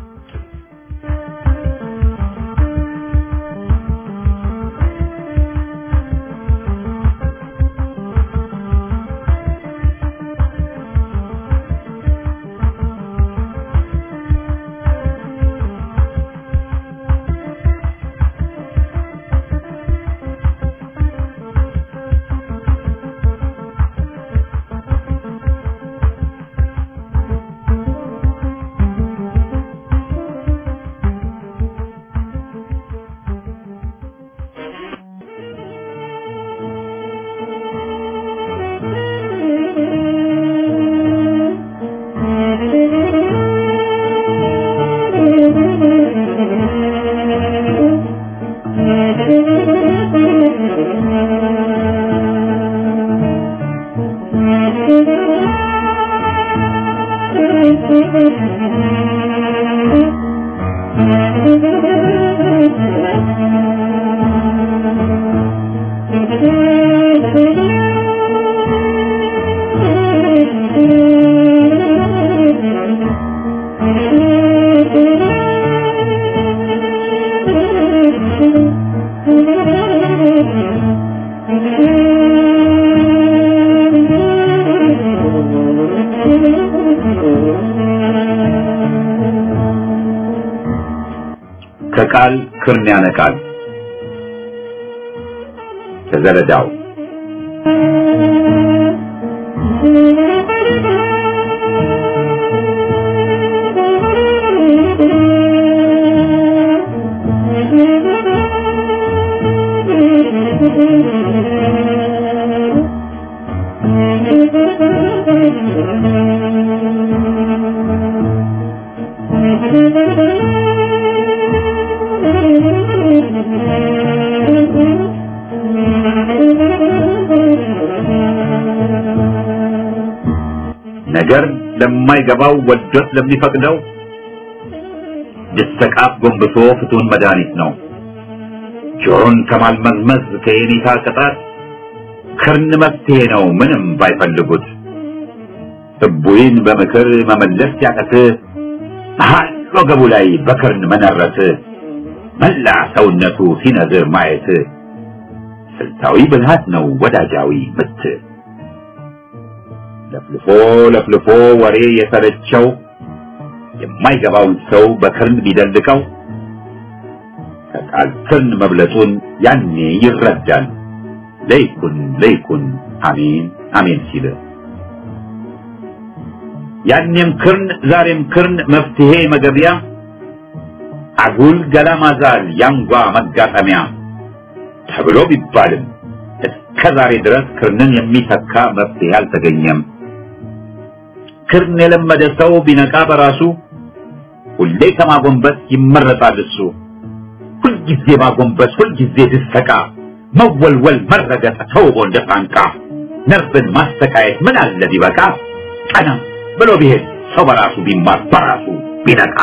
ከቃል ክርን ያነቃል። ከዘለዳው ነገር ለማይገባው ወዶት ለሚፈቅደው ድስተቃፍ ጎንብሶ ፍቱን መድኃኒት ነው። ጆሮን ከማልመዝመዝ ከየኔታ ቅጣት ክርን መፍትሄ ነው ምንም ባይፈልጉት። እቡይን በምክር መመለስ ሲያቀት መሃል ወገቡ ላይ በክርን መነረት መላ ሰውነቱ ሲነዝር ማየት ስልታዊ ብልሃት ነው ወዳጃዊ ምት። ለፍልፎ ለፍልፎ ወሬ የሰለቸው የማይገባውን ሰው በክርን ቢደልቀው ከቃል ክርን መብለጡን ያኔ ይረዳል። ለይኩን ለይኩን አሜን አሜን ሲል ያኔም ክርን ዛሬም ክርን መፍትሄ መገቢያ አጉል ገላ ማዛል ያንጓ መጋጠሚያ ተብሎ ቢባልም እስከ ዛሬ ድረስ ክርንን የሚተካ መፍትሄ አልተገኘም። ክርን የለመደ ሰው ቢነቃ በራሱ ሁሌ ከማጎንበስ ይመረጣል እሱ። ሁልጊዜ ማጎንበስ፣ ሁልጊዜ ድሰቃ፣ መወልወል፣ መረገጥ ተውቦ እንደ ፋንቃ ነርቭን ማስተካየት ምን አለ ቢበቃ ቀና ብሎ ቢሄድ ሰው በራሱ ቢማር በራሱ ቢነቃ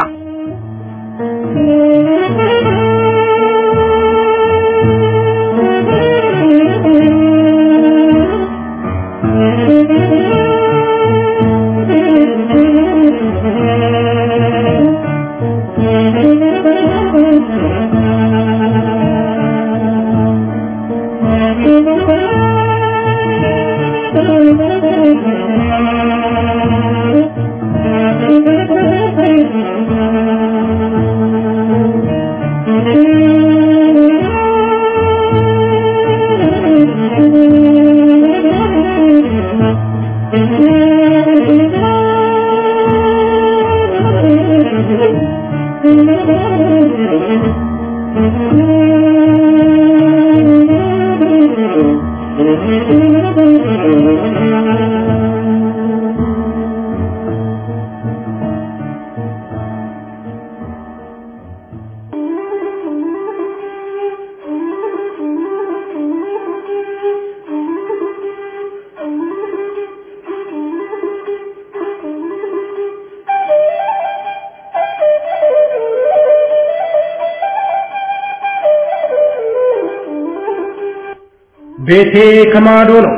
ቤቴ ከማዶ ነው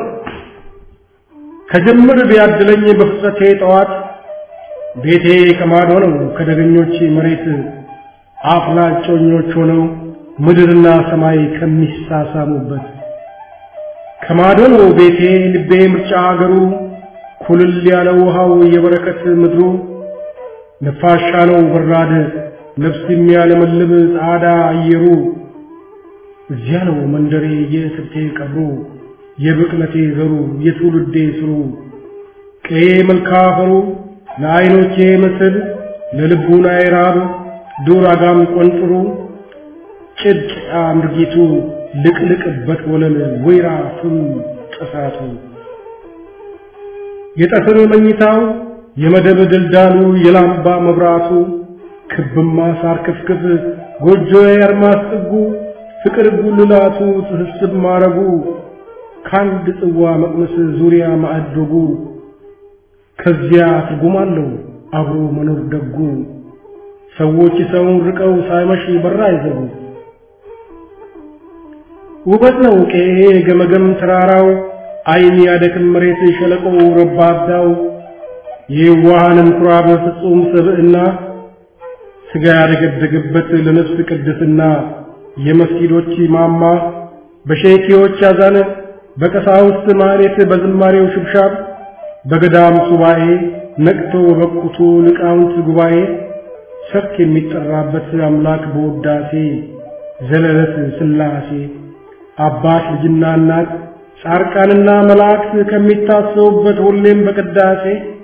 ከጅምር ቢያድለኝ በፍጥረቴ ጠዋት ቤቴ ከማዶ ነው ከደገኞች መሬት አፍላጮኞች ሆነው ምድርና ሰማይ ከሚሳሳሙበት ከማዶ ነው ቤቴ ልቤ ምርጫ አገሩ ኩልል ያለ ውሃው የበረከት ምድሩ ነፋሻ ነው በራድ ነፍስ የሚያለመልም ጻዳ አየሩ እዚያ ነው መንደሬ የስብቴ ቀብሩ የብቅለቴ ዘሩ የትውልዴ ስሩ ቀዬ መልካ አፈሩ ለዓይኖቼ ምስል ለልቡናዬ ራብ ዱር አጋም ቆንጥሩ ጭድ አምርጊቱ ልቅልቅበት ወለል ወይራ ፍም ጥሳቱ የጠፍር መኝታው የመደብ ድልዳሉ የላምባ መብራቱ ክብማ ሳር ክፍክፍ ጎጆዬ አርማስ ጥጉ ፍቅር ጉልላቱ ስብስብ ማረጉ ከአንድ ጽዋ መቅመስ ዙሪያ ማዕዶጉ ከዚያ ትርጉም አለው አብሮ መኖር ደጉ ሰዎች ሰውን ርቀው ሳይመሽ በራ አይዘጉ ውበት ነው ቄ ገመገም ተራራው አይን ያደክም መሬት ሸለቆው ረባዳው የዋሃንን ኩራብ ፍጹም ስብዕና ስጋ ያደገደገበት ለነፍስ ቅድስና የመስጊዶች ማማ በሼኪዎች አዛነ በቀሳውስት ማህሌት በዝማሬው ሽብሻብ በገዳም ሱባኤ ነቅቶ በበቁቱ ሊቃውንት ጉባኤ ሰርክ የሚጠራበት አምላክ በውዳሴ ዘለለት ስላሴ አባት ልጅና እናት ጻርቃንና መላእክት ከሚታሰቡበት ሁሌም በቅዳሴ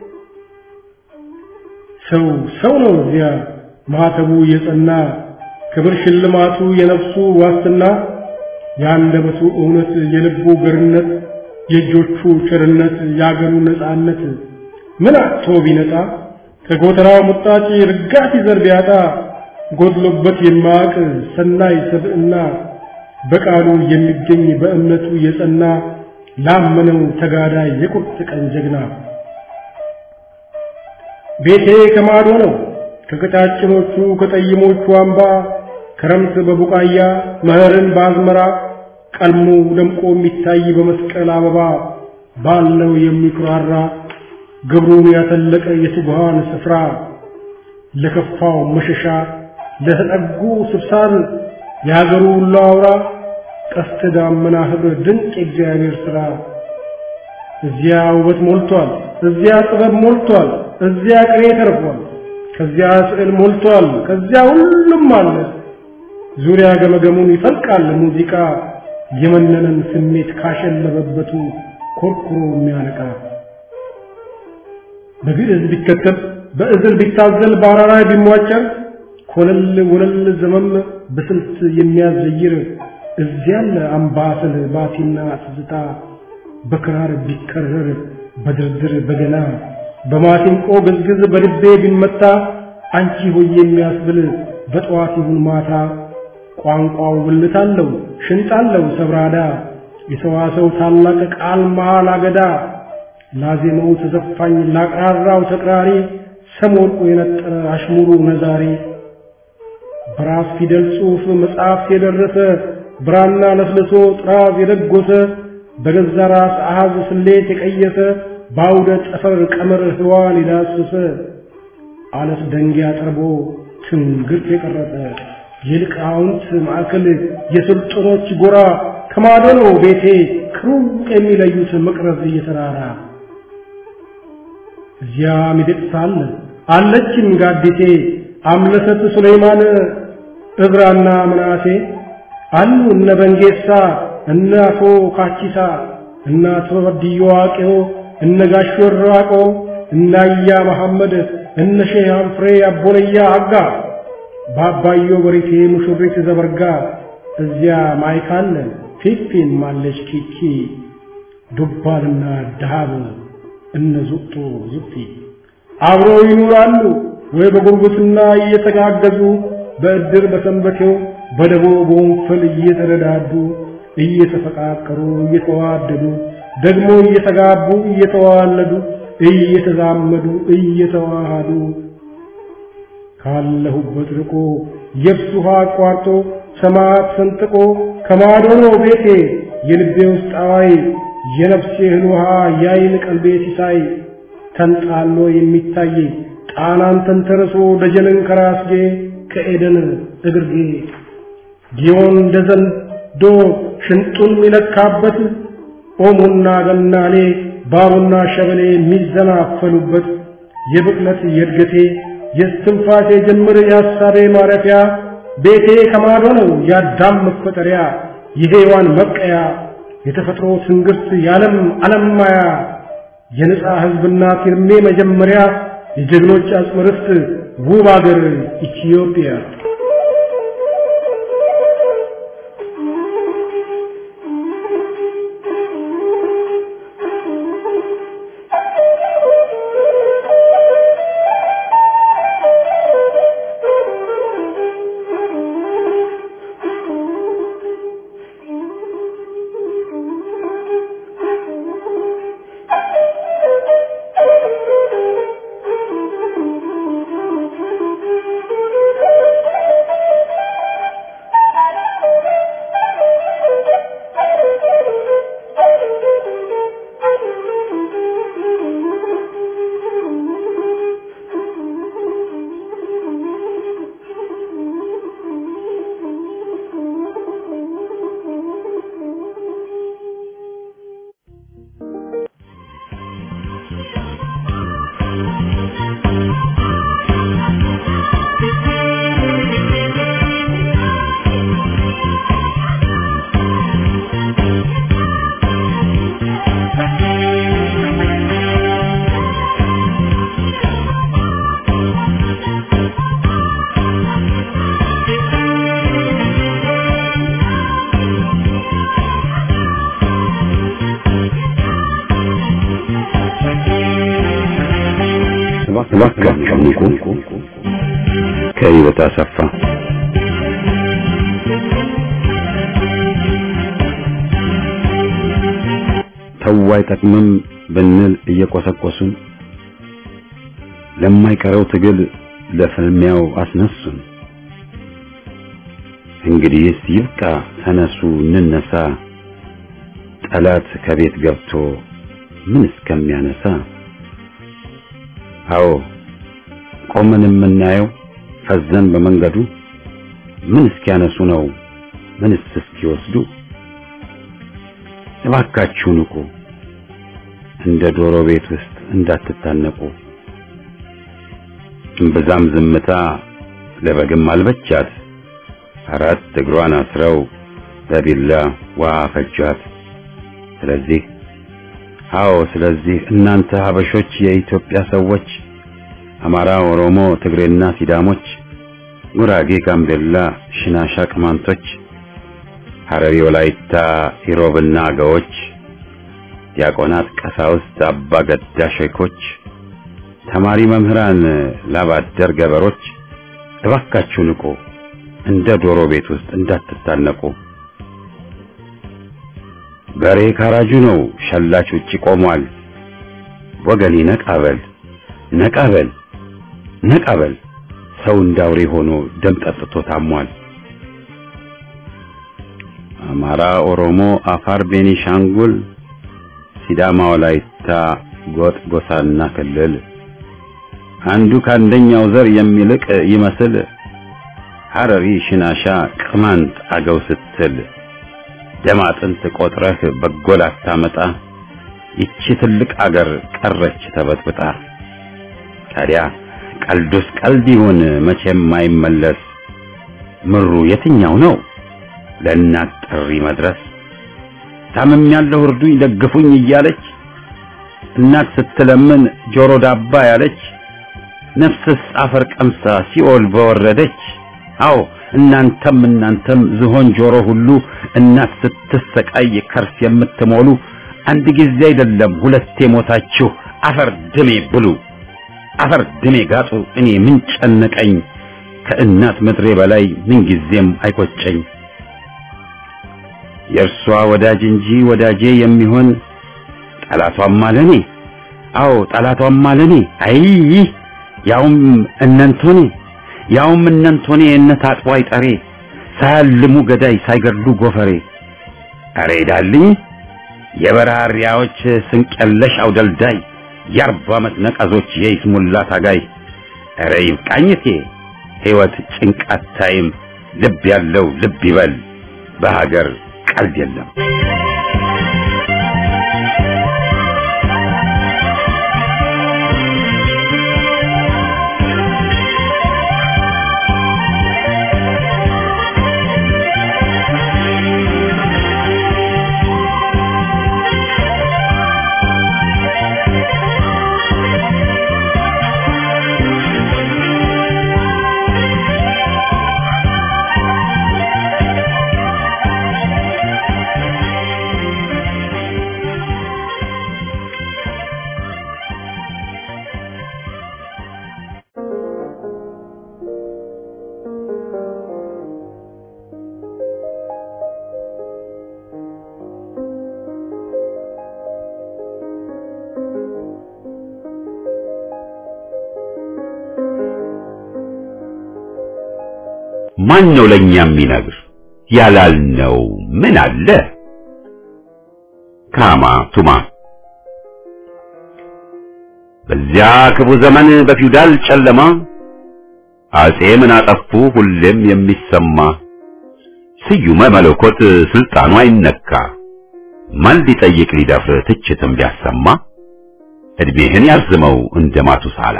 ሰው ሰው ነው እዚያ ማህተቡ የጸና ክብር ሽልማቱ የነፍሱ ዋስትና የአንደበቱ እውነት የልቡ ገርነት የእጆቹ ቸርነት የአገሩ ነፃነት ምን አጥቶ ቢነጣ ከጎተራው ሙጣጭ ርጋት ይዘር ቢያጣ ጎድሎበት የማያውቅ ሰናይ ሰብዕና በቃሉ የሚገኝ በእምነቱ የጸና ላመነው ተጋዳይ የቁርጥ ቀን ጀግና ቤቴ ከማዶ ነው ከቀጫጭኖቹ ከጠይሞቹ አምባ ክረምት በቡቃያ መኸርን በአዝመራ ቀልሞ ደምቆ የሚታይ በመስቀል አበባ ባለው የሚኩራራ ግብሩን ያተለቀ የትጉሃን ስፍራ ለከፋው መሸሻ ለተጠጉ ስብሳር የሀገሩ ሁሉ አውራ ቀስተ ዳመና ኅብር ድንቅ የእግዚአብሔር ሥራ እዚያ ውበት ሞልቷል፣ እዚያ ጥበብ ሞልቷል፣ እዚያ ቅኔ ተርፏል፣ ከዚያ ስዕል ሞልቷል፣ ከዚያ ሁሉም አለ። ዙሪያ ገመገሙን ይፈልቃል ሙዚቃ የመነነን ስሜት ካሸለበበቱ ኮርኩሮ የሚያነቃ በግዕዝ ቢከተብ በእዝል ቢታዘል በአራራይ ቢሟጨር ኮለል ወለል ዘመም በስልት የሚያዘይር እዚያለ አምባሰል ባቲና ትዝታ በክራር ቢከረር በድርድር በገና በማሲንቆ ግዝግዝ በልቤ ቢመታ አንቺ ሆይ የሚያስብል በጠዋት ይሁን ማታ ቋንቋው ብልት አለው ሽንጥ አለው ሰብራዳ የሰዋሰው ታላቅ ቃል መሃል አገዳ ላዜመው ተዘፋኝ ላቅራራው ተቅራሪ ሰም ወርቁ የነጠረ አሽሙሩ ነዛሪ በራስ ፊደል ጽሑፍ መጽሐፍ የደረሰ ብራና ለስልሶ ጥራዝ የደጎሰ በገዛ ራስ አሃዝ ስሌት የቀየሰ በአውደ ጠፈር ቀመር ህዋን የዳሰሰ አለት ደንጊያ ጠርቦ ትንግርት የቀረጸ የሊቃውንት ማዕከል የስልጡኖች ጎራ ከማዶ ነው ቤቴ ከሩቅ የሚለዩት መቅረዝ እየተራራ እዚያ ሚደቅሳ አለ አለችም ጋዲቴ አምለሰት ሱለይማን እብራና ምናሴ አሉ እነ በንጌሳ እነ አቶ ካቺሳ እነ አቶ በድዮ ዋቄዮ እነ ጋሽ ወራቆ እነ አያ መሐመድ እነ ሼህ አንፍሬ አቦለያ አጋ በአባዮ በሪቴ ሙሽሪት ዘበርጋ እዚያ ማይካለ ፊፊን ማለች ኪኪ ዱባልና ዳሃብ እነ ዙቅቶ ዙቅቲ አብረው ይኖራሉ ወይ በጉርብትና እየተጋገዙ በእድር በሰንበቴው በደቦ በወንፈል እየተረዳዱ እየተፈቃቀሩ እየተዋደዱ ደግሞ እየተጋቡ እየተዋለዱ እየተዛመዱ እየተዋሃዱ ካለሁበት ርቆ የብስ ውሃ አቋርጦ ሰማያት ሰንጥቆ ከማዶ ነው ቤቴ የልቤ ውስጥ አዋይ የነፍሴ እህል ውሃ ያይን ቀልቤ ሲሳይ ተንጣሎ የሚታይ ጣናን ተንተርሶ ደጀንን ከራስጌ ከኤደን እግርጌ ጊዮን እንደ ዘንዶ ሽንጡን የሚለካበት ኦሞና ገናሌ ባቡና ሸበሌ የሚዘናፈሉበት የብቅለት የእድገቴ የስትንፋሴ ጅምር የሐሳቤ ማረፊያ ቤቴ ከማዶ ነው የአዳም መፈጠሪያ የሔዋን መብቀያ የተፈጥሮ ትንግርት የዓለም ዓለም ማያ የነጻ ሕዝብና ፊርሜ መጀመሪያ የጀግኖች አጽመ ርስት ውብ አገር ኢትዮጵያ እባካችሁ ንቁ። ከህይወት አሰፋ ተው አይጠቅምም ብንል እየቆሰቆሱን ለማይቀረው ትግል ለፍልሚያው አስነሱን። እንግዲህስ ይብቃ፣ ተነሱ እንነሳ፣ ጠላት ከቤት ገብቶ ምን እስከሚያነሳ አዎ ቆመን የምናየው ፈዘን በመንገዱ ምን እስኪያነሱ ነው ምንስ እስኪወስዱ እባካችሁ ንቁ እንደ ዶሮ ቤት ውስጥ እንዳትታነቁ እምብዛም ዝምታ ለበግም አልበቻት አራት እግሯን አስረው በቢላ ውሃ ፈጇት ስለዚህ አዎ ስለዚህ እናንተ ሀበሾች የኢትዮጵያ ሰዎች አማራ፣ ኦሮሞ፣ ትግሬና ሲዳሞች፣ ጉራጌ፣ ጋምቤላ፣ ሽናሻ፣ ቅማንቶች፣ ሐረሪ፣ ወላይታ፣ ኢሮብና አገዎች፣ ዲያቆናት፣ ቀሳውስት፣ አባ ገዳ ሼኮች፣ ተማሪ መምህራን፣ ላባደር ገበሮች እባካችሁ ንቁ፣ እንደ ዶሮ ቤት ውስጥ እንዳትታነቁ። በሬ ካራጁ ነው፣ ሸላች ውጪ ቆሟል። ወገኔ ነቃበል ነቃበል ነቃበል፣ ሰው እንዳውሬ ሆኖ ደም ጠጥቶ ታሟል። አማራ፣ ኦሮሞ፣ አፋር፣ ቤኒሻንጉል፣ ሲዳማ፣ ወላይታ፣ ጎጥ፣ ጎሳና ክልል አንዱ ከአንደኛው ዘር የሚልቅ ይመስል ሐረሪ፣ ሽናሻ፣ ቅማንት፣ አገው ስትል ደም አጥንት ቆጥረህ በጎ ላታመጣ ይቺ ትልቅ አገር ቀረች ተበጥብጣ። ታዲያ ቀልዱስ ቀልድ ይሁን መቼም አይመለስ። ምሩ የትኛው ነው ለእናት ጥሪ መድረስ? ታምም ያለው እርዱኝ ደግፉኝ እያለች እናት ስትለምን ጆሮ ዳባ ያለች ነፍስስ አፈር ቀምሳ ሲኦል በወረደች። አዎ እናንተም እናንተም ዝሆን ጆሮ ሁሉ እናት ስትሰቃይ ከርስ የምትሞሉ አንድ ጊዜ አይደለም ሁለቴ ሞታችሁ አፈር ድሜ ብሉ፣ አፈር ድሜ ጋጡ። እኔ ምን ጨነቀኝ ከእናት ምድሬ በላይ ምን ጊዜም አይቆጨኝ። የእርሷ ወዳጅ እንጂ ወዳጄ የሚሆን ጠላቷም አለኔ። አዎ ጠላቷም አለኔ። አይ ያውም እነንቶኔ ያውም እነንቶኔ እነት አጥቦ አይጠሬ ሳያልሙ ገዳይ ሳይገድሉ ጎፈሬ። አሬ ዳልኝ የበራሪያዎች ስንቀለሽ አውደልዳይ የአርባ ዓመት ነቀዞች የይስሙላ ታጋይ። አረ ይብቃኝቴ ሕይወት ጭንቃት ታይም ልብ ያለው ልብ ይበል በሀገር ቀልድ የለም። ማን ነው ለኛ የሚነግር ያላልነው ምን አለ? ካማ ቱማ በዚያ ክፉ ዘመን በፊውዳል ጨለማ አጼ ምን አጠፉ ሁሌም የሚሰማ ስዩመ መለኮት ስልጣኑ አይነካ ማን ሊጠይቅ ሊደፍር ትችትም ቢያሰማ እድሜህን ያርዝመው እንደ ማቱሳላ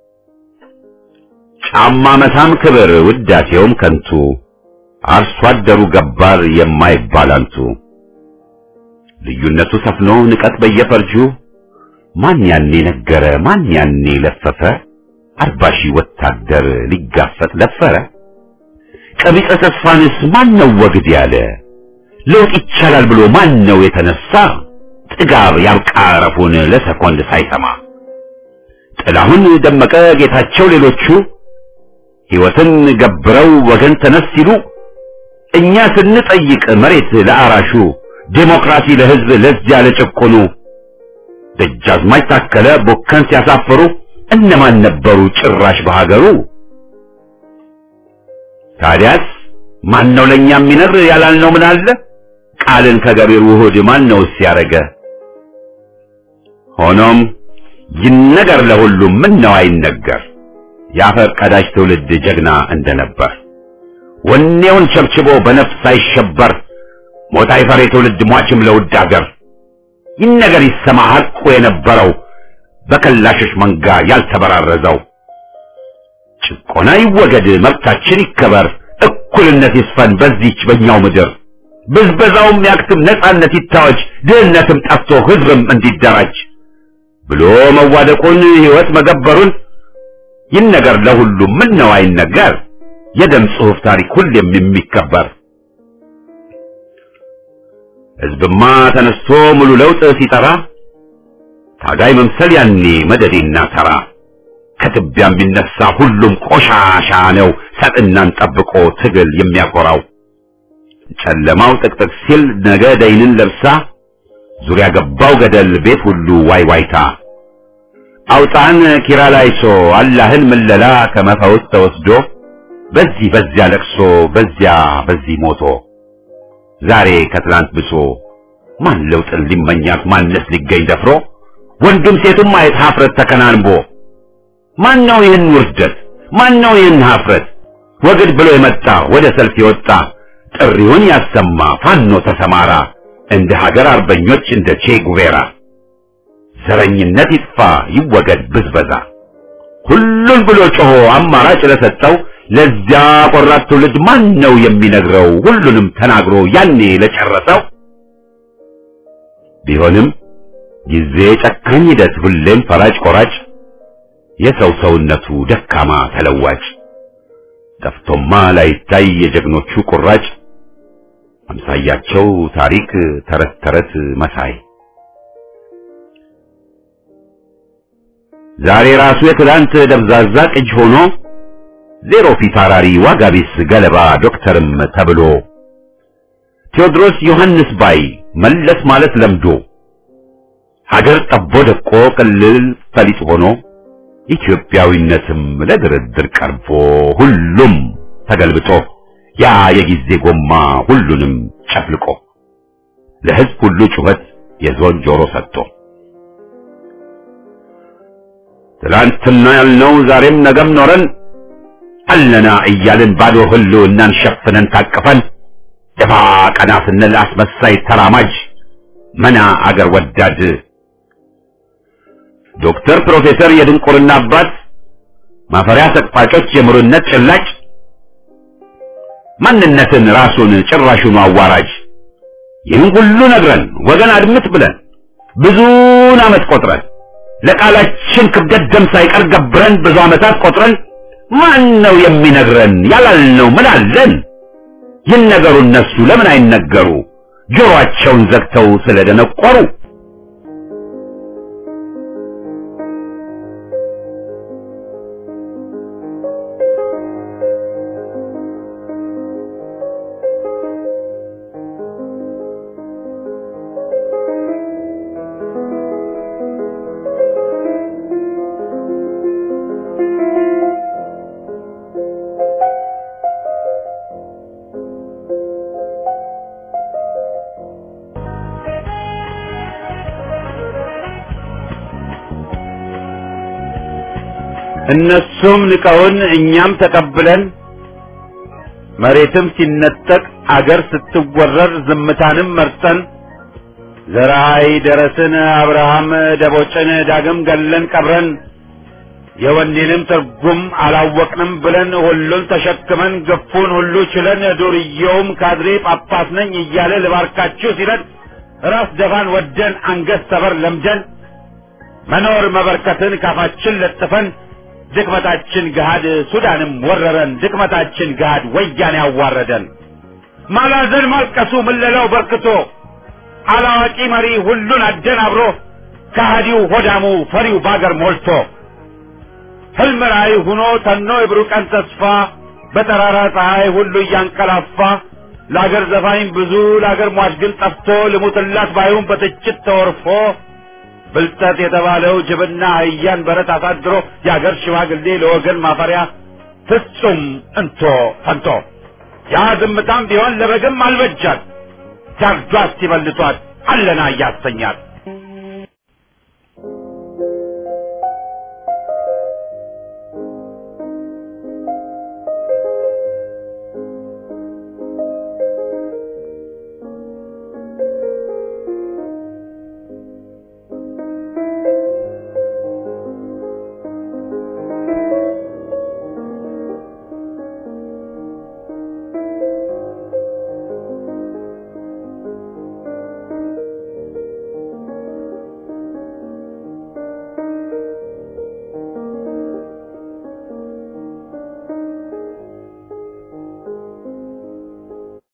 ጫማ መሳም ክብር ውዳሴውም ከንቱ አርሶ አደሩ ገባር የማይባል አንቱ ልዩነቱ ሰፍኖ ንቀት በየፈርጁ ማን ያኔ ነገረ ማን ያኔ ለፈፈ አርባ ሺህ ወታደር ሊጋፈጥ ለፈረ ቀቢጸ ተስፋንስ ማን ነው ወግድ ያለ ለውጥ ይቻላል ብሎ ማን ነው የተነሳ ጥጋብ ያብቃ ረፉን ለሰኮንድ ሳይሰማ ጥላሁን ደመቀ ጌታቸው ሌሎቹ ሕይወትን ገብረው ወገን ተነስ ሲሉ እኛ ስንጠይቅ መሬት ለአራሹ ዴሞክራሲ ለሕዝብ ለዚያ ለጭቆኑ ደጃዝማች ታከለ ቦከን ሲያሳፍሩ እነማን ነበሩ ጭራሽ በሀገሩ? ታዲያስ ማን ነው ለኛ የሚነግር ያላልነው ምን አለ? ቃልን ከገቢር ውሁድ ማን ነው ሲያረገ? ሆኖም ይነገር ለሁሉም ምን ነው አይነገር የአፈር ቀዳጅ ትውልድ ጀግና እንደነበር ወኔውን ቸብችቦ በነፍስ ሳይሸበር ሞት አይፈር የትውልድ ሟችም ለውድ አገር ይነገር ይሰማ ሐቁ የነበረው በከላሾች መንጋ ያልተበራረዘው ጭቆና ይወገድ መብታችን ይከበር እኩልነት ይስፈን በዚች በእኛው ምድር ብዝበዛውም ያክትም ነጻነት ይታወጅ ድህነትም ጠፍቶ ሕዝብም እንዲደራጅ ብሎ መዋደቁን ሕይወት መገበሩን ይነገር ለሁሉም ምን ነው አይነገር የደም ጽሑፍ ታሪክ ሁሌም የሚከበር ሕዝብማ ተነስቶ ሙሉ ለውጥ ሲጠራ ታጋይ መምሰል ያኔ መደዴና ተራ ከትቢያ የሚነሳ ሁሉም ቆሻሻ ነው ሰጥናን ጠብቆ ትግል የሚያኮራው ጨለማው ጥቅጥቅ ሲል ነገ ደይንን ለብሳ ዙሪያ ገባው ገደል ቤት ሁሉ ዋይ ዋይታ አውጣን ኪራላይሶ አላህን ምለላ ከመፈውስ ተወስዶ በዚህ በዚያ ለቅሶ በዚያ በዚህ ሞቶ ዛሬ ከትላንት ብሶ ማን ለውጥን ሊመኛት ማንስ ሊገኝ ደፍሮ ወንዱም ሴቱም ማየት ሀፍረት ተከናንቦ ማን ነው ይህን ውርደት ማን ነው ይህን ሀፍረት ወግድ ብሎ የመጣ ወደ ሰልፍ የወጣ ጥሪውን ያሰማ ፋኖ ተሰማራ እንደ ሀገር አርበኞች እንደ ቼ ጉቬራ ዘረኝነት ይጥፋ ይወገድ ብዝበዛ ሁሉን ብሎ ጮሆ አማራጭ ለሰጠው ለዚያ ቆራጥ ትውልድ ማን ነው የሚነግረው ሁሉንም ተናግሮ ያኔ ለጨረሰው ቢሆንም ጊዜ ጨካኝ ሂደት ሁሌም ፈራጭ ቆራጭ የሰው ሰውነቱ ደካማ ተለዋጭ ጠፍቶማ ላይታይ የጀግኖቹ ቁራጭ አምሳያቸው ታሪክ ተረት ተረት መሳይ ዛሬ ራሱ የትላንት ደብዛዛ ቅጅ ሆኖ ዜሮ ፊት አራሪ ዋጋ ቢስ ገለባ ዶክተርም ተብሎ ቴዎድሮስ ዮሐንስ ባይ መለስ ማለት ለምዶ ሀገር ጠቦ ደቆ ቅልል ፈሊጥ ሆኖ ኢትዮጵያዊነትም ለድርድር ቀርቦ ሁሉም ተገልብጦ ያ የጊዜ ጎማ ሁሉንም ጨፍልቆ ለሕዝብ ሁሉ ጩኸት የዞን ጆሮ ሰጥቶ ትላንትና ያልነው ዛሬም ነገም ኖረን አለና እያልን ባዶ ህልውናን ሸፍነን ታቅፈን ደፋ ቀና ስንል አስመሳይ ተራማጅ መና አገር ወዳድ ዶክተር ፕሮፌሰር የድንቁርና አባት ማፈሪያ ሰቅፋጮች የምሩነት ጭላጭ ማንነትን ራሱን ጭራሹን አዋራጅ ይህን ሁሉ ነግረን ወገን አድምጥ ብለን ብዙን ዓመት ቆጥረን ለቃላችን ክብደት ደም ሳይቀር ገብረን ብዙ ዓመታት ቆጥረን ማን ነው የሚነግረን ያላልነው ምን አለን? ይነገሩ እነሱ ለምን አይነገሩ ጆሮአቸውን ዘግተው ስለደነቆሩ እነሱም ንቀውን እኛም ተቀብለን መሬትም ሲነጠቅ አገር ስትወረር ዝምታንም መርጠን ዘራይ ደረስን አብርሃም ደቦጭን ዳግም ገለን ቀብረን የወኔንም ትርጉም አላወቅንም ብለን ሁሉን ተሸክመን ገፉን ሁሉ ችለን ዱርዬውም ካድሬ ጳጳስ ነኝ እያለ ልባርካችሁ ሲለን ራስ ደፋን ወደን አንገት ሰበር ለምደን መኖር መበርከትን ካፋችን ለጥፈን ድክመታችን ገሃድ ሱዳንም ወረረን ድክመታችን ገሃድ ወያኔ ያዋረደን ማላዘን ማልቀሱ ምለላው በርክቶ አላዋቂ መሪ ሁሉን አደናብሮ ከሃዲው ሆዳሙ ፈሪው ባገር ሞልቶ ህልም ራእይ ሁኖ ተኖ የብሩህ ቀን ተስፋ በጠራራ ፀሐይ ሁሉ እያንቀላፋ ለአገር ዘፋኝ ብዙ ለአገር ሟች ግን ጠፍቶ ልሙትላት ባዩን በትችት ተወርፎ ብልጠት የተባለው ጅብና አህያን በረት አሳድሮ የአገር ሽማግሌ ለወገን ማፈሪያ ፍጹም እንቶ ፈንቶ ያ ዝምታም ቢሆን ለበግም አልበጃት ጃርዷ ሲበልቷት አለና እያሰኛት